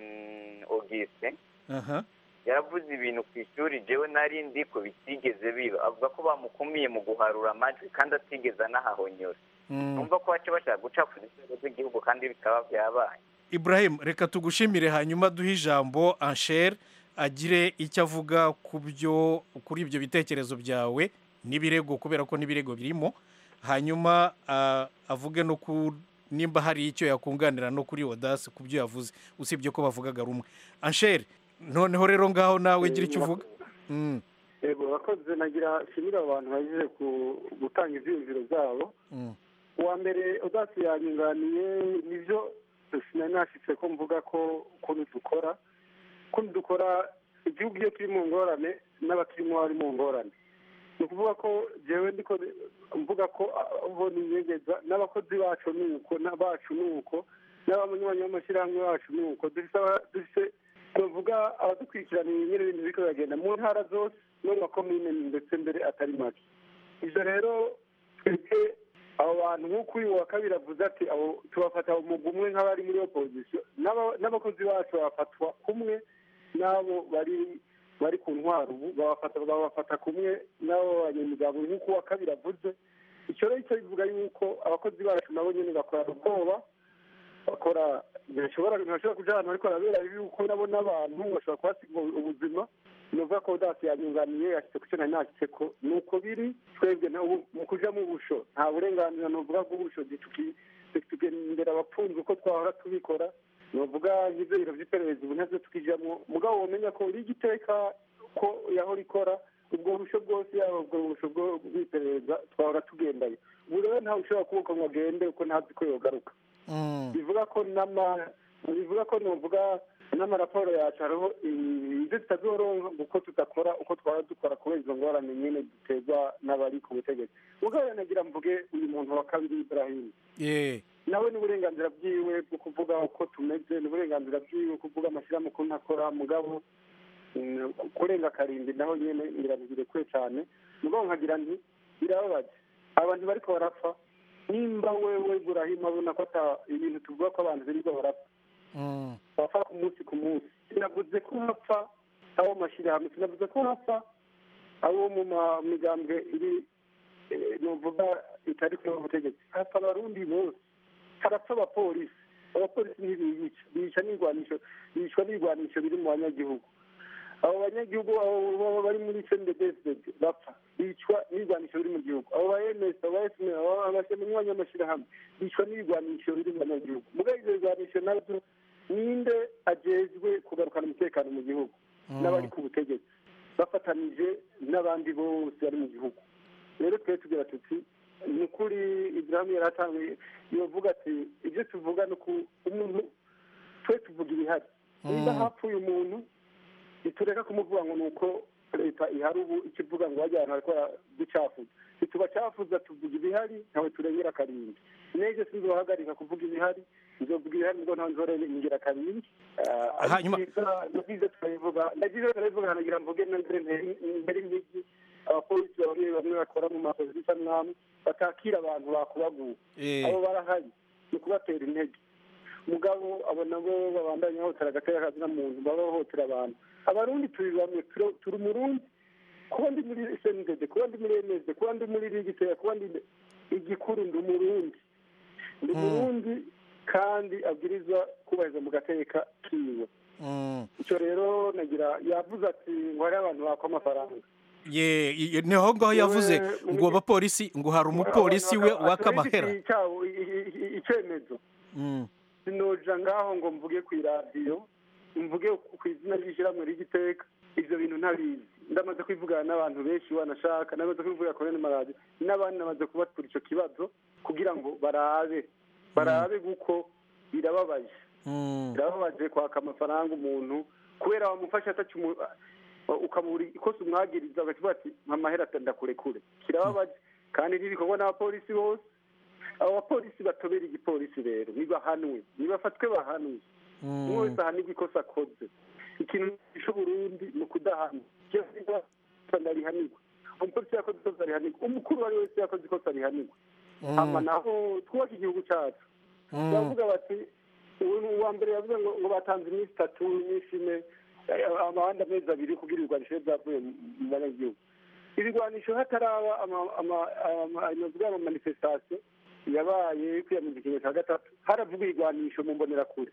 mm, auguste aha yaravuze ibintu ku ishuri jewe nari ndi ko bitigeze biba avuga ko bamukumiye mu guharura amajwi kandi atigeze anahahonyora Mm. numva ko bace bashaka gucafuza inzego z'igihugu kandi bikaba byabaye Ibrahim reka tugushimire hanyuma duhe ijambo Ansher agire icyo avuga ku byo kuri ibyo bitekerezo byawe n'ibirego kubera ko n'ibirego birimo hanyuma ah, avuge no ku nimba hari icyo yakunganira no kuri Odas ku byo yavuze usibye ko bavugaga rumwe Ansher noneho rero ngaho nawe gira icyo uvuga Mm, yego abakozi nagira nshimira abantu bagiye ku- gutanga ibyiyumviro byabo mm, uwa mbere udasi yanyunganiye nibyo sinari nashitse ko mvuga ko ukuntu dukora ukuntu dukora igihugu iyo kiri mu ngorane n'abakirimo bari mu ngorane ni ukuvuga ko jewe ndiko mvuga ko abo ninyegeza n'abakozi bacu ni uko n'abacu ni uko n'abanywanyi b'amashyirahamwe wacu ni uko dufise aba- dufise tuvuga abadukurikiraniye nyine ibintu biriko biragenda mu ntara zose no mu makomine ndetse mbere atari make ivyo rero twebwe abo bantu nk'uko uyu wa kabiri avuze ati abo tubafata umugwi umwe nk'abari muri opozisiyo n'aba- n'abakozi bacu bafatwa kumwe n'abo bari bari ku ntwaro ubu babafata babafata kumwe n'abo banyamuryango nk'uko uwa kabiri avuze icyo rero cyo bivuga yuko abakozi bacu nabo nyine bakorana ubwoba bakora ntibashobora ntibashobora kuja ahantu ariko arabera yuko nabo n'abantu bashobora kuhasiga ubuzima nuvuga ko dasi yanyunganiye yashyize ku cyo nari nashyitseko ni uko biri twebwe na ubu mu kuja mu busho nta burenganzira nuvuga bw'ubusho tuki- tugendera abapfunze uko twahora tubikora nuvuga nk'ivyo biro vy'iperereza ubu ntavyo tukijamwo mugabo womenya ko uri igiteka ko yahora ikora ubwo busho bwose yaba ubwo busho bwo- bw'iperereza twahora tugendayo ubu rero ntawe ushobora kubuka ngo agende kuko ntazi ko yogaruka bivuga ko n'ama bivuga ko nuvuga n'amaraporo yacu hariho ibyo tutazoronka kuko tudakora uko twaba dukora kubera izo ngorane nyine duterwa n'abari ku butegetsi mugabo nagira mvuge uyu muntu wa kabiri Ibrahim ye nawe n'uburenganzira bwiwe bwo kuvuga uko tumeze n'uburenganzira bwiwe kuvuga amashyirahamwe ukuntu akora mugabo mm, kurenga akarindwi naho nyine ngira kure cyane mugabo nkagira nti birababaje abantu bariko barapfa nimba wewe burahima abona ko ata ibintu tuvuga ko abantu birirwa barapfa bapfa ku munsi ku munsi sinavuze ko hapfa abo mu mashyirahamwe sinavuze ko hapfa abo mu ma- migambwe iri eh, nuvuga itari kuri ubu butegetsi hapfa abarundi bose harapfa abapolisi abapolisi ntibiyica bica n'irwanisho bicwa n'irwanisho biri mu banyagihugu abo banyagihugu abo baba bari muri cndbsd bapfa bicwa n'irwanisho biri mu gihugu abo ba ms abo ba sm abanywanyi b'amashyirahamwe bicwa n'irwanisho biri mu banyagihugu mugabo ivyo birwanisho navyo ninde ajejwe kugarukana umutekano mu gihugu n'abari ku butegetsi bafatanije n'abandi bose bari mu gihugu rero twe tugira tuti ni ukuri ibiramu yari atanguye yovuga ati ibyo tuvuga ni uku umuntu twe tuvuga ibihari niba hapfuye umuntu ntitureka kumuvuga ngo ni uko leta ihari ubu ikivuga ngo wajya ahantu harakora ducafuza ntitubacafuza tuvuga ibihari ntawe turengera akarindwi n'ejo sinzohagarika kuvuga ibihari nzovuga ibihari nibwo ntawe nzorengera akarindwi Hanyuma- nabyiza turabivuga nabyiza turabivuga nagira mvuge na mbere mbere imijyi abapolisi bamwe bamwe bakora mu maposita mwamwe batakira abantu bakubaguye Eh. abo barahari ni ukubatera intege mugabo abo nabo babandanya bahohotera agateka kazina muntu baba bahohotera abantu abarundi turi bamwe turo- turi umurundi kuba ndi muri sndd kuba ndi muri ms kuba ndi muri rigitera kuba ndi igikuru ndi umurundi ndi umurundi kandi abwirizwa kubahiriza mu gateka kiwe icyo rero nagira yavuze ati ngo hariho abantu bakwa amafaranga ye ye- ni aho ngaho yavuze Yewe, ngo abapolisi ngo hari umupolisi we waka amahera icyawo icyemezo Mm. sinoja ngaho ngo mvuge ku iradiyo mvuge ku izina ry'ishyirahamwe ry'igiteka ibyo bintu ntabizi ndamaze kwivugana n'abantu benshi wanashaka ndamaze kwivuga kuri maradiyo n'abandi namaze kubatura icyo kibazo kugira ngo barabe barabe kuko birababaje birababaje kwaka amafaranga umuntu kubera wamufasha ataca umu- ukamubura ikosa umwagiriza ugakivuga ati amahera ndakurekure kirababaje kandi ntibikorwa n'abapolisi bose abo bapolisi batobera igipolisi rero nibahanwe nibafatwe bahanwe umwe wese ahanirwa ikosa akoze ikintu gisha uburundi ni ukudahana ndarihanirwa umupolisi yakoze ikosa arihanirwa umukuru uwo ari we wese yakoze ikosa arihanirwa hama naho twubake igihugu cyacu baravuga bati ubu uwa mbere yavuze ngo ngo batanze iminsi itatu iminsi ine eh, amahanda amezi abiri kugira ibigwanisho bibe byavuye mu mu banyagihugu ibigwanisho hataraba ama- ama- ama- navuga ama manifestation yabaye kwiyamiriza ikintu cya gatatu haravuga ibigwanisho mu mbonerakure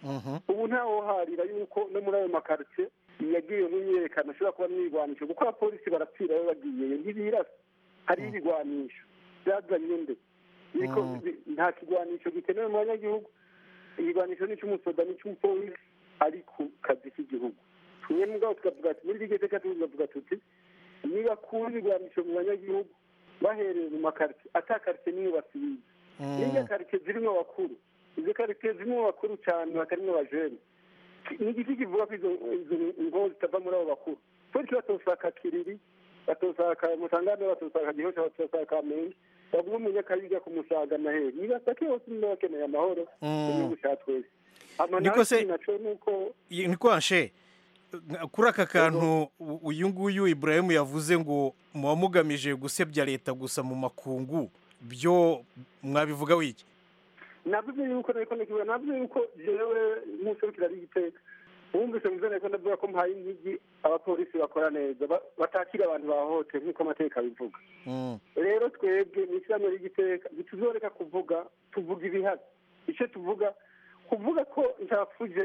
ubu ntawoharira yuko no muri ayo makaritsiye yagiye mu myiyerekano ashobora kuba n'ibigwanisho kuko abapolisi barapfira iyo bagiyeyo ntibirasa hariho ibigwanisho byazanye nde Biriko bi- nta kigwanisho gikenewe mu banyagihugu igigwanisho ni icy'umusoda ni icy'umupolisi ari ku kazi k'igihugu tumwe mugabo tukavuga ati muri iryo teka tukavuga tuti niba kura ibigwanisho mu banyagihugu bahereye mu makaritsiye ata karitsiye nimwe basibiye n'irya karitsiye zirimo abakuru izo karitsiye zirimo abakuru cyane batarimo abajene ni igiti kivuga ko izo izo ngo zitava muri abo bakuru polisi batosaka kiriri batosaka mutangane batosaka gihosha batosaka kamenge bagume mu nyakabiga ku musaga na heri nibasake hose niba bakeneye amahoro Mm. mu gihugu cya twese Hama Niko se- nta kintu naco nuko Iyi- ni kwanshe kuri aka kantu u- uyu nguyu Ibrahim yavuze ngo muba mugamije gusebya leta gusa mu makungu byo mwabivuga wiki navuze yuko nariko ndakivuga navuze yuko jewe nk'userukira rigiteka wumvise mvuze nariko ndavuga ko mpaye intigi abapolisi bakora neza ba- batakira abantu bahohotewe nk'uko amategeko abivuga rero twebwe mu ishyirahamwe ry'igiteka ntituzoreka kuvuga tuvuga ibihari icyo tuvuga kuvuga ko ntapfuje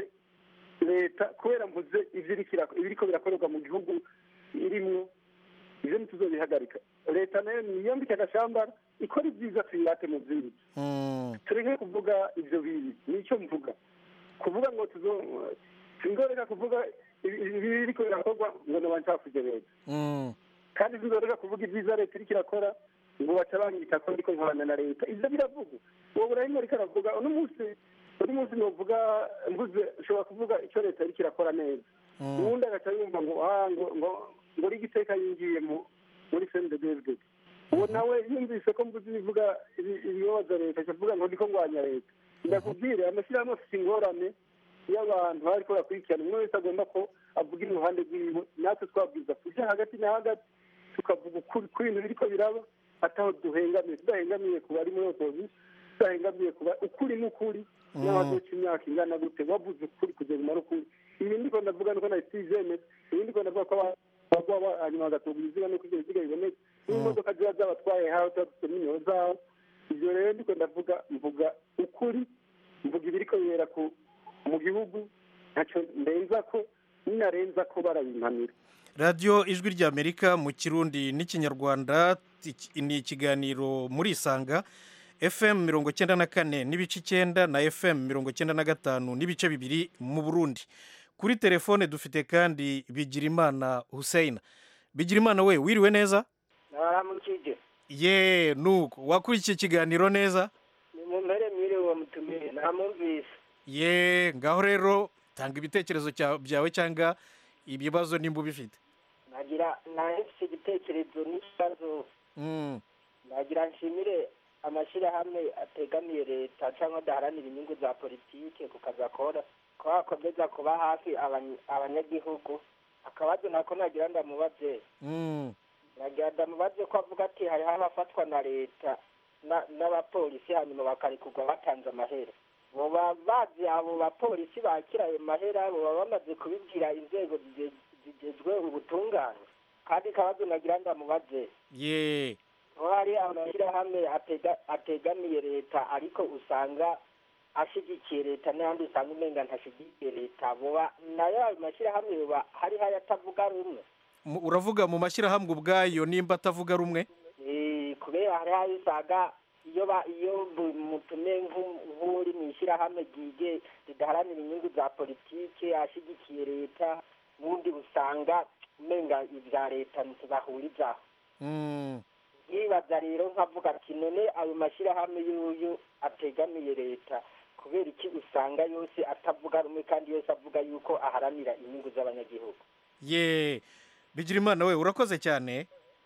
leta kubera mvuze ivyo iriko irak- ibiriko birakorerwa mu gihugu irimwo ivyo ntituzobihagarika leta nayo niyambike agashambara ikora ibyiza tuyirate mu vyindi tureke kuvuga ivyo bibi nicyo mvuga kuvuga ngo tuzo sindoreka kuvuga ibi- ibi biriko birakorwa ngo nobancafuje leta kandi sinzoreka kuvuga ibyiza leta iriko irakora ngo baca banyita ko ndiko nkorana na leta ivyo biravugwa uwo burahima ariko aravuga uno munsi uno munsi novuga mvuze ushobora kuvuga ico leta iriko irakora neza uwundi agaca yumva ngo ah ngo ngo ngo rigiteka yinjiye mu muri sendedevde uwo nawe yumvise ko mvuze ibivuga ibi- ibibabaza leta akavuga ngo ndiko ngwanya leta ndakubwire amashyirahamwe afite ingorane y'abantu bariko bakurikirana umwe wese agomba ko avuga iruhande rwiwe natwe twabwiza kuja hagati na hagati tukavuga ukuri ku bintu biriko biraba ataho duhengamiye tudahengamiye ku bari muri opozisiyo tudahengamiye ku ba- ukuri n'ukuri n'abazoca imyaka ingana gute wavuze ukuri kugeza umara ukuri ibi ndiko ndavuga nuko na stizeme ibi ndiko ndavuga ko aba- bagwa hanyuma bagatunga ibiziga nuko ibyo biziga biboneka n'imodoka ziba zabatwaye hawe tuba dufite nimero zabo ibyo rero ndiko ndavuga mvuga ukuri mvuga ibiriko bibera ku mu gihugu ntacyo ndenza ko ninarenza ko barabimpanira radiyo ijwi ry'amerika mu kirundi n'ikinyarwanda iki- ni ikiganiro muri isanga fm mirongo cyenda na kane n'ibice icyenda na fm mirongo cyenda na gatanu n'ibice bibiri mu burundi kuri telefone dufite kandi bigirimana hussein bigirimana we wiriwe neza naramukije ye nuko wakurikiye ikiganiro neza ni mu mpere mwiriwe uwo mutumire namumvise ye ngaho rero tanga ibitekerezo cya- byawe cyangwa ibibazo nimba ubifite nagira nahise igitekerezo n'ikibazo Mm. nagira nshimire amashyirahamwe ategamiye leta cyangwa adaharanira inyungu za politike ku kazi akora ko akomeza kuba hafi abany- abanyagihugu akabazo nako nagira ndamubaze Mm. nagira ndamubaze ko avuga ati hariho abafatwa na leta na- n'abapolisi hanyuma bakarekurwa batanze amahera boba bazi abo bapolisi bakira ayo mahera boba bamaze kubibwira inzego zige- zigezwe ubutungane kandi kabazo nagira ndamubaze ye aho hari amashyirahamwe atega- ategamiye leta ariko usanga ashyigikiye leta n'ayandi usanga umenga ntashyigikiye leta boba nayo ayo mashyirahamwe yoba hariho ayatavuga rumwe Mu- uravuga mu mashyirahamwe ubwayo nimba atavuga rumwe Eh, kubera hariho ayo usanga iyo ba iyo bu- mutumiye nk'u- nk'uri mu ishyirahamwe ryige ridaharanira inyungu za politike ashyigikiye leta n'undi usanga umenga ibya leta ntibahurizaho Mm. yibaza rero nkavuga ati none ayo mashyirahamwe y'uyu ategamiye leta kubera iki usanga yose atavuga rumwe kandi yose avuga yuko aharanira inyungu z'abanyagihugu ye bigirimana we urakoze cyane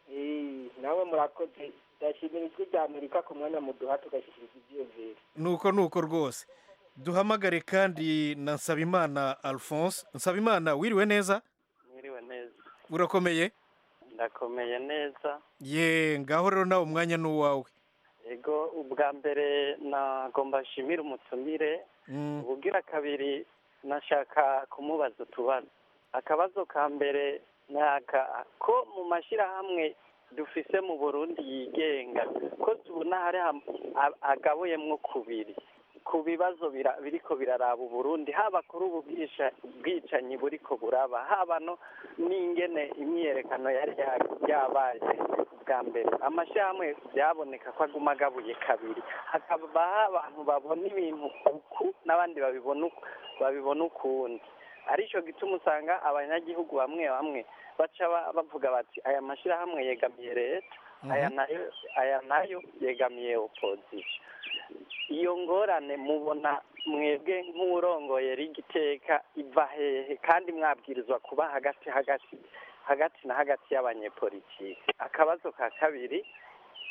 Eh, nawe murakoze ndashimira ijwi rya amerika ku mwanya muduha tugashyikiriza ibyiyumviro nuko nuko rwose duhamagare kandi na nsabimana alphonse nsabimana wiriwe neza mwiriwe neza urakomeye ndakomeye neza ye ngaho rero nawe umwanya ni uwawe ego ubwa mbere nagomba nshimire umutumire Mm. ubugira kabiri nashaka kumubaza utubazo akabazo ka mbere ni aka ko mu mashyirahamwe dufise mu burundi yigenga ko tubona hari ham- a- agabuyemwo kubiri ku bibazo bira- biriko biraraba uburundi haba kuri ubu bwisha- bwicanyi buriko buraba haba no n'ingene imyiyerekano yari ya- yabaye bwa mbere amashyirahamwe byaboneka ko aguma agabuye kabiri hakabaho abantu babona ibintu uku n'abandi babibona uku babibona ukundi aricyo gituma usanga abanyagihugu bamwe bamwe baca ba- bavuga bati aya mashyirahamwe yegamiye leta aya nayo aya nayo yegamiye opozisiyo iyo ngorane mubona mwebwe nk'urongoye rigiteka iva hehe kandi mwabwirizwa kuba hagati hagati hagati na hagati y'abanyepolitiki akabazo ka kabiri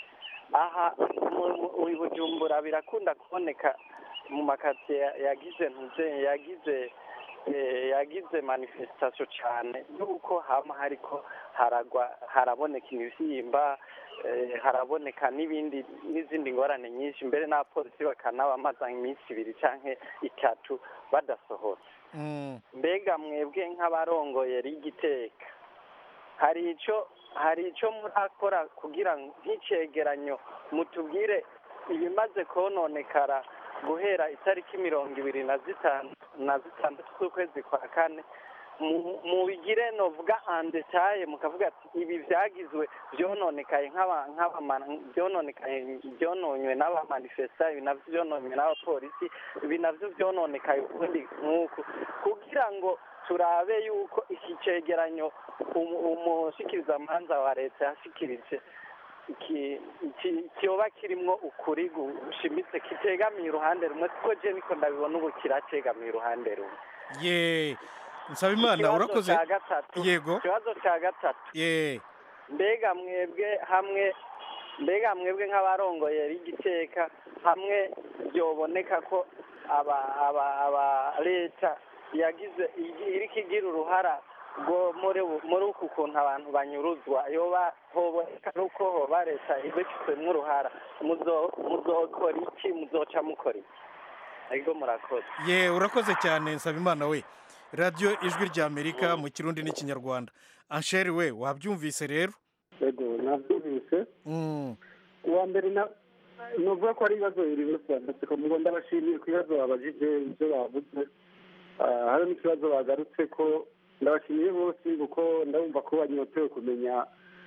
aha mu- mu- i bujumbura birakunda kuboneka mu makaritsiye ya- yagize ntuze yagize eh, yagize manifestation cyane yuko hama hariko haragwa haraboneka imivyimba eh, haraboneka n'ibindi n'izindi ngorane nyinshi mbere n'abapolisi bakanabamaza iminsi ibiri canke itatu badasohotse mbega mwebwe nk'abarongoye rigiteka hari ico hari ico murakora kugira ngo nk'icegeranyo mutubwire ibimaze kononekara guhera itariki mirongo ibiri na zitanu na zitandatu z'ukwezi kwa kane mu- mubigire novuga andetaye mukavuga ati ibi vyagizwe vyononekaye nk'aba- nk'abama- vyononekaye vyononywe n'abamanifesta ibi navyo vyononywe n'abapolisi ibi navyo vyononekaye ukundi nk'uku kugira ngo turabe yuko iki cegeranyo umu- umushikirizamanza wa leta yashikirije iki- iki- kiyoba kirimwo ukuri gushimitse kitegamiye uruhande rumwe kuko je niko ndabibona ubu kiracegamiye uruhande rumwe ye nsabimana Ikibazo urakoze ca gatatu yego ikibazo ca gatatu ye mbega mwebwe hamwe mbega mwebwe nk'abarongoye rigiteka hamwe byoboneka ko aba aba aba leta yagize igi- iriko igira uruhara rwo muri bu- muri uku kuntu abantu banyuruzwa yoba hoboneka nuko hoba leta ibifitsemwo uruhara muzo muzokora iki muzoca mukora iki ariko murakoze ye urakoze cyane nsabimana we radiyo ijwi rya amerika mu kirundi n'ikinyarwanda ansheri we wabyumvise rero yego nabyumvise Mm. uwa mbere na nuvuga ko ari ibibazo bibiri bose banditse ko mugo ndabashimiye ku bibazo babajije ibyo bavuze Ah, hari n'ikibazo bagarutse ko ndabashimiye bose kuko ndabumva ko banyotewe kumenya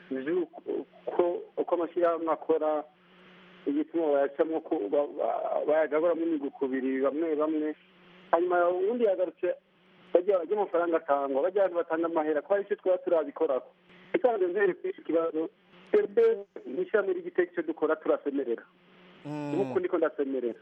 ivy'uko uko amashyirahamwe akora igituma bayacamo ko ba- ba- bayagaburamo imigukubiri bamwe bamwe hanyuma ubundi yagarutse bajya bajya amafaranga atangwa bajya abantu batanga amahera ko hari icyo twaba turabikorako isanzwe nzere kuri iki kibazo twebwe nk'ishyirahamwe ry'igiteko icyo dukora turasemerera nk'uko ndiko ndasemerera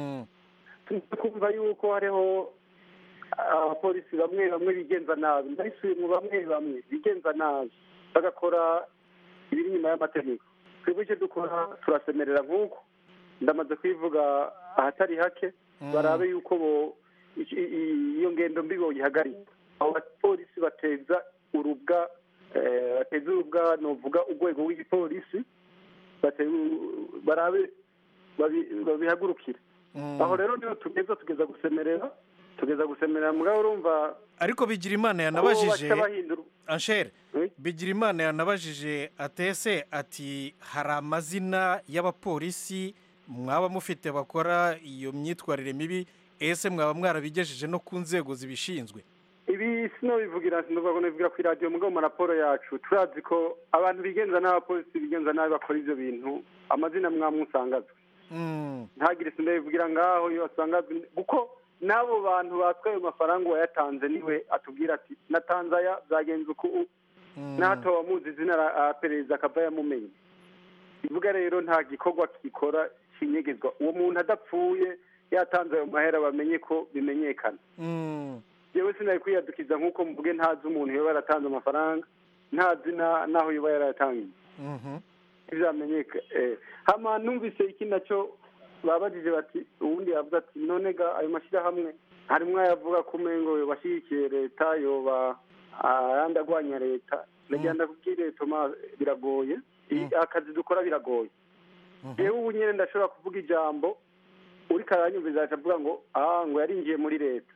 tumaze kumva yuko hariho abapolisi bamwe bamwe bigenza nabi ndabisubiyemo bamwe bamwe bigenza nabi bagakora ibiri inyuma y'amategeko twebwe icyo dukora turasemerera nk'uko ndamaze kwivuga ahatari hake barabe yuko bo i- i- iyo ngendo mbi boyihagarika abo bapolisi bateza urubwa eh, bateza urubwa novuga urwego rw'igipolisi bate- barabe babi- babihagurukire aho rero niho tugeza tugeza gusemerera tugeza gusemerera mugabo urumva ariko bigira imana aho yanabajije baca bahindura anshere bigira imana yanabajije atese ati hari amazina y'abapolisi mwaba mufite bakora iyo myitwarire mibi ese mwaba mwarabigejeje no ku nzego zibishinzwe ibi sinobivugira sinovuga ko nabivugira ku iradiyo mugabo mu raporo yacu turazi ko abantu bigenza n'abapolisi bigenza nabi bakora ivyo bintu amazina mwamwe usangazwe ntagire sindabivugira ngaho iyo wasangazwe kuko n'abo bantu batwaye ayo mafaranga uwayatanze niwe atubwira ati natanze aya byagenze uku n'ahato wamuzi izina ara- perezida akava yamumenye bivuga rero nta gikorwa gikora kinyegezwa uwo muntu adapfuye yatanze ayo mahera bamenye ko bimenyekana yewe sinari kwiyadukiza nk'uko mvuge ntazi umuntu yoba yaratanze amafaranga ntazi na- n'aho yoba yarayatangiye ntibyamenyeka eh. hama numvise iki nacyo babajije bati ubundi yavuze ati none ga ayo mashyirahamwe harimwo ayavuga ko umengo yobashyigikiye leta yoba ayandi agwanya leta nagira ndakubwire toma biragoye I- akazi dukora biragoye yewe ubu nyine ndashobora kuvuga ijambo uri karanyumviriza aca avuga ngo ah ngo yarinjiye muri leta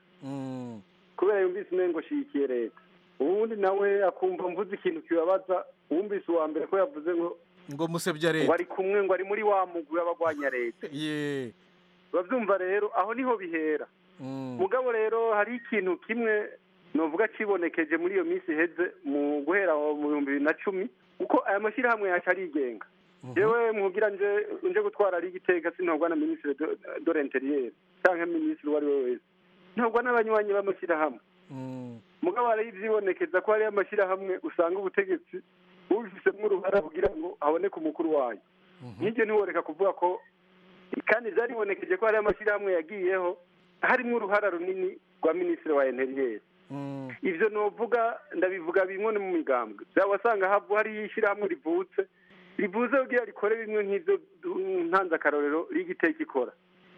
kubera yumvise umengo shigikiye leta ubundi nawe akumva mvuze ikintu kibabaza wumvise uwa mbere ko yavuze ngo ngo musebya ngo leta ari kumwe ngo ari muri wa mugwi w'abagwanya leta ye babyumva rero aho niho bihera mugabo rero hari ikintu kimwe novuga cibonekeje muri iyo minsi iheze mu guhera mu bihumbi bibiri na cumi kuko aya mashyirahamwe yacu arigenga jewe mugira nje nje gutwara ari igitega sintorwa na minisitiri de- de l'interieur canke minisitiri uwo ari we wese ntorwa n'abanywanyi b'amashyirahamwe mugabo hari ivyibonekeza ko hariyo amashyirahamwe usanga ubutegetsi bubifisemo uruhara kugira ngo haboneke umukuru wayo nk'ibyo ntiworeka kuvuga ko kandi byaribonekeje ko hariyo amashyirahamwe yagiyeho harimo uruhara runini rwa minisitiri wa interiyeri ibyo novuga ndabivuga bimwe no mu migambwe byaba wasanga havu hariyo ishyirahamwe rivutse rivuze kugira rikore bimwe nk'ibyo du- ntanze akarorero rigiteka ikora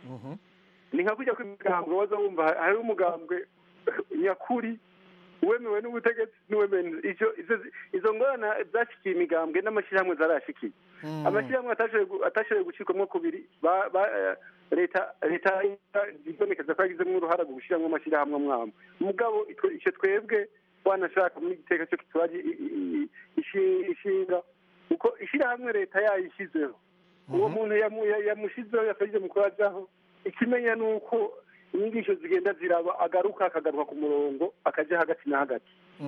ni nka kujya kw'imigambwe waza wumva ha- hariho umugambwe nyakuri wemewe n'ubutegetsi n'uwemewe ivyo ivyo- izo ngorane zashikiye imigambwe n'amashyirahamwe zarashikiye amashyirahamwe atashoboye gu- atashoboye gucikwamo kubiri ba- ba- eh, leta leta ibonekeza ko yagizemo uruhara mu gushyiramo amashyirahamwe amwamwe mugabo itwe- icyo twebwe wanashaka muri igiteka cyo kituraje i- i- i- ishi- ishinga uko ishyirahamwe leta yayishyizeho uwo muntu yamu- ya- yamushizeho yasabye mu kurajaho ikimenya ni uko inyigisho zigenda ziraba agaruka akagaruka ku murongo akajya hagati na hagati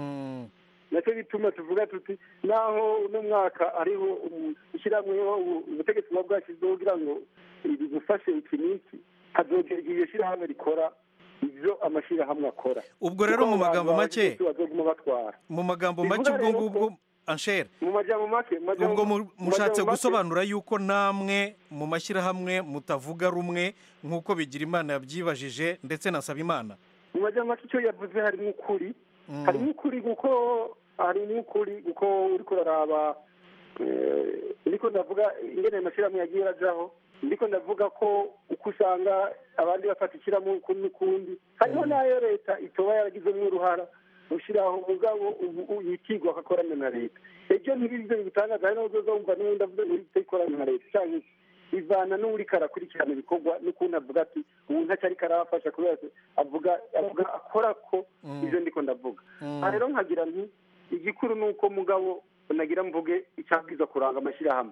nacyo bituma tuvuga tuti naho uno mwaka ariho umu- ishyirahamwe ubu- ubutegetsi buba bwashyizeho kugira ngo bigufashe iki n'iki hazogera igihe iryo shyirahamwe rikora ibyo amashyirahamwe akora ubwo rero mu magambo make bazoguma batwara mu magambo Bivuga make ubwo rero ngubwo anshere mu majambo make mu majambo- ubwo mu- mu mushatse majambo make- gusobanura yuko namwe mu mashyirahamwe mutavuga rumwe nk'uko bigira imana yabyibajije ndetse na Sabimana mu majambo make icyo yavuze harimo ukuri harimo ukuri kuko harimo ukuri kuko uriko uraraba eh, ndiko ndavuga ingene ayo mashyirahamwe yagiye arajaho ndiko ndavuga ko uko usanga abandi bafata ishyirahamwe ukundi n'ukundi hariho n'ayo leta itoba yaragizemo uruhara gushyiraho mugabo ubu yitigwa akakorana na leta ibyo ntibivyo bitangaza hari n'uzoza wumva n'ubundi avuze ngo leta ikorana na leta canke iki. bivana n'uriko arakurikirana ibikorwa n'ukuntu avuga ati ubu ntacyo ariko arabafasha kubera ko avuga avuga akora ko ivyo ndiko ndavuga aha rero nkagira nti igikuru ni uko mugabo nagira mvuge icyabwiza kuranga amashyirahamwe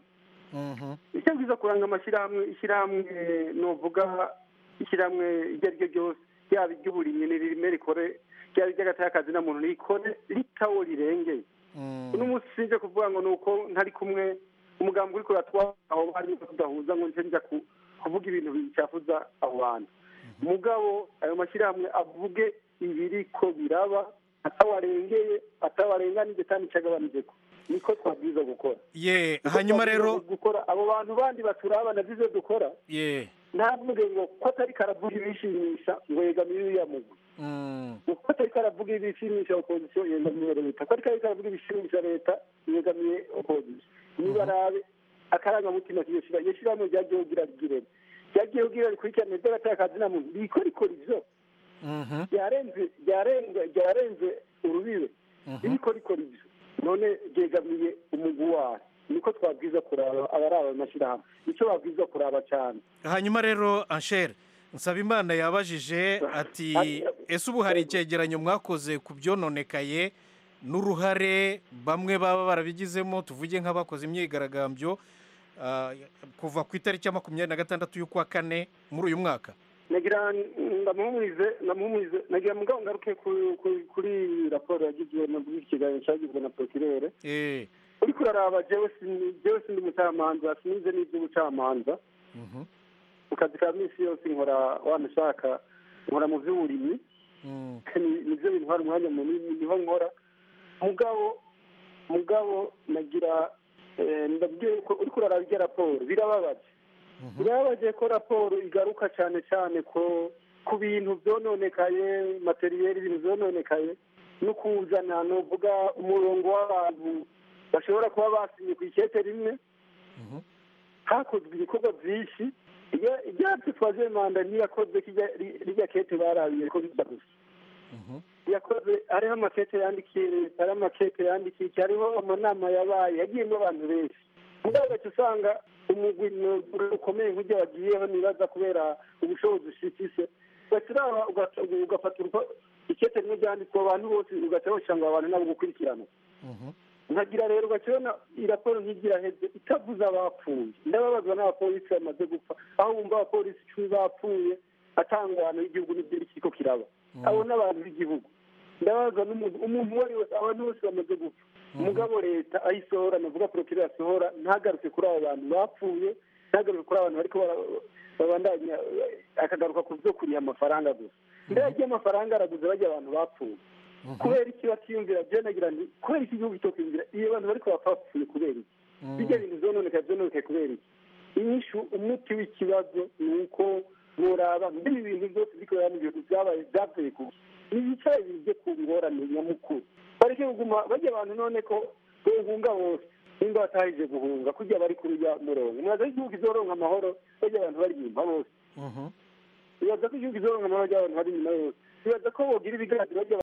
icyo bwiza kuranga amashyirahamwe ishyirahamwe nuvuga ishyirahamwe iryo ari ryo ryose yaba iry'uburimyi nirime rikore ryaba iry'agatakazi na muntu rikore ritawo rirengeye uno munsi sinje kuvuga ngo ni uko ntari kumwe umugambi uriko uratwara aho bari tudahuza ngo nje nja ku- kuvuga ibintu bicafuza abo bantu mugabo ayo mashyirahamwe avuge ibiriko biraba atawarengeye atawarenganije kandi icagabanijeko niko twabwiza gukora ye hanyuma rero gukora abo bantu bandi baturaba navyo ivyo dukora ye ntavuge ngo ko atari karavuga ibishimisha ngo yegamiye uriya mugwi ko atari karavuga ibishimisha opozisiyo yegamiye leta ko atari karavuga ibishimisha leta yegamiye opozisiyo nibarabe akarangamutima k'iyo shira iyo shirahamwe ryagiye kugira rigirene ryagiye kugira rikurikirane iby'agatakazi na muntu riko rikora ivyo ryarenze ryarenze ryarenze urubibe ririko rikora ivyo none ryegamiye umugwi wayo niko twabwiza kuraba abaraba amashyirahamwe nicyo babwiza kuraba cyane hanyuma rero anshere nsabimana yabajije ati ese ubu hari icyegeranyo mwakoze ku byononekaye n'uruhare bamwe baba barabigizemo tuvuge nk'abakoze imyigaragambyo ah, kuva ku itariki ya makumyabiri na gatandatu y'ukwa kane muri uyu mwaka nagira ndamuhumurize ndamuhumurize nagira mugabo ngaruke ku- ku- kuri raporo yagizwe na bw'iki kiganiro cyagizwe na prokirere eh uriko uraraba jewe sini- jewe sindi umucamanza sinize n'ivy'ubucamanza mu kazi ka minsi yose nkora wanashaka nkora mu vy'uburimyi Ni- nivyo bintwara umwanya munini niho nkora mugabo mugabo nagira eh, ndabwiye ko uriko uraraba irya raporo birababaje birababaje ko raporo igaruka cyane cyane ko ku bintu byononekaye materiyeri ibintu byononekaye no kuzana novuga umurongo w'abantu bashobora kuba basinye ku ikete rimwe hakozwe ibikorwa byinshi Irya- iryacu twaje manda ntiyakozwe kirya- ri- rirya kete barabiye ko biza gusa yakoze hariho amakete yandikiye leta hariho amakete yandikiye iki hariho amanama yabaye yagiyemo abantu benshi mugabo ugaca usanga umugwi ni- ukomeye nk'ujya wagiyeho nibaza kubera ubushobozi ufise ugaca uraba ugaca- ugafata urupa- ikete rimwe ryanditswe abantu bose ugaca woshyira ngo abantu nabo gukurikirana nkagira rero ugakibona iyi raporo ntigira heze itavuze abapfuye ndababazwa n'abapolisi bamaze gupfa aho wumva abapolisi icumi bapfuye atangwana y'igihugu n'ibyo kiriko kiraba abo n'abantu b'igihugu ndababazwa n'umuntu umuntu uwo ari wese abantu bose bamaze gupfa umugabo leta ayisohora navuga porokirere asohora ntagaruke kuri abo bantu bapfuye ntagaruke kuri abo bantu bariko bara- babandanya akagaruka ku byo kuriha amafaranga gusa mbere yagiye amafaranga araguze bajya abantu bapfuye kubera iki batiyumvira byo nagira nti kubera iki igihugu cyo kwiyumvira iyo abantu bariko bapfa bapfuye kubera iki bijya bintu vyononekaye vyononekaye kubera iki inyishu umuti w'ikibazo ni uko boraba mbere ibintu byose biriko biraba mu bintu vyabaye vyavuye ku nibicaye bije ku ngorane nyamukuru bareke kuguma bajya abantu none ko bohunga bose nimba batahije guhunga kurya bari kuri ujya murongo mwaza ko igihugu kizoronka amahoro bajya abantu bari inyuma bose bibaza ko igihugu kizoronka amahoro bajya abantu bari inyuma bose bibaza ko bogira ibiganiro bajya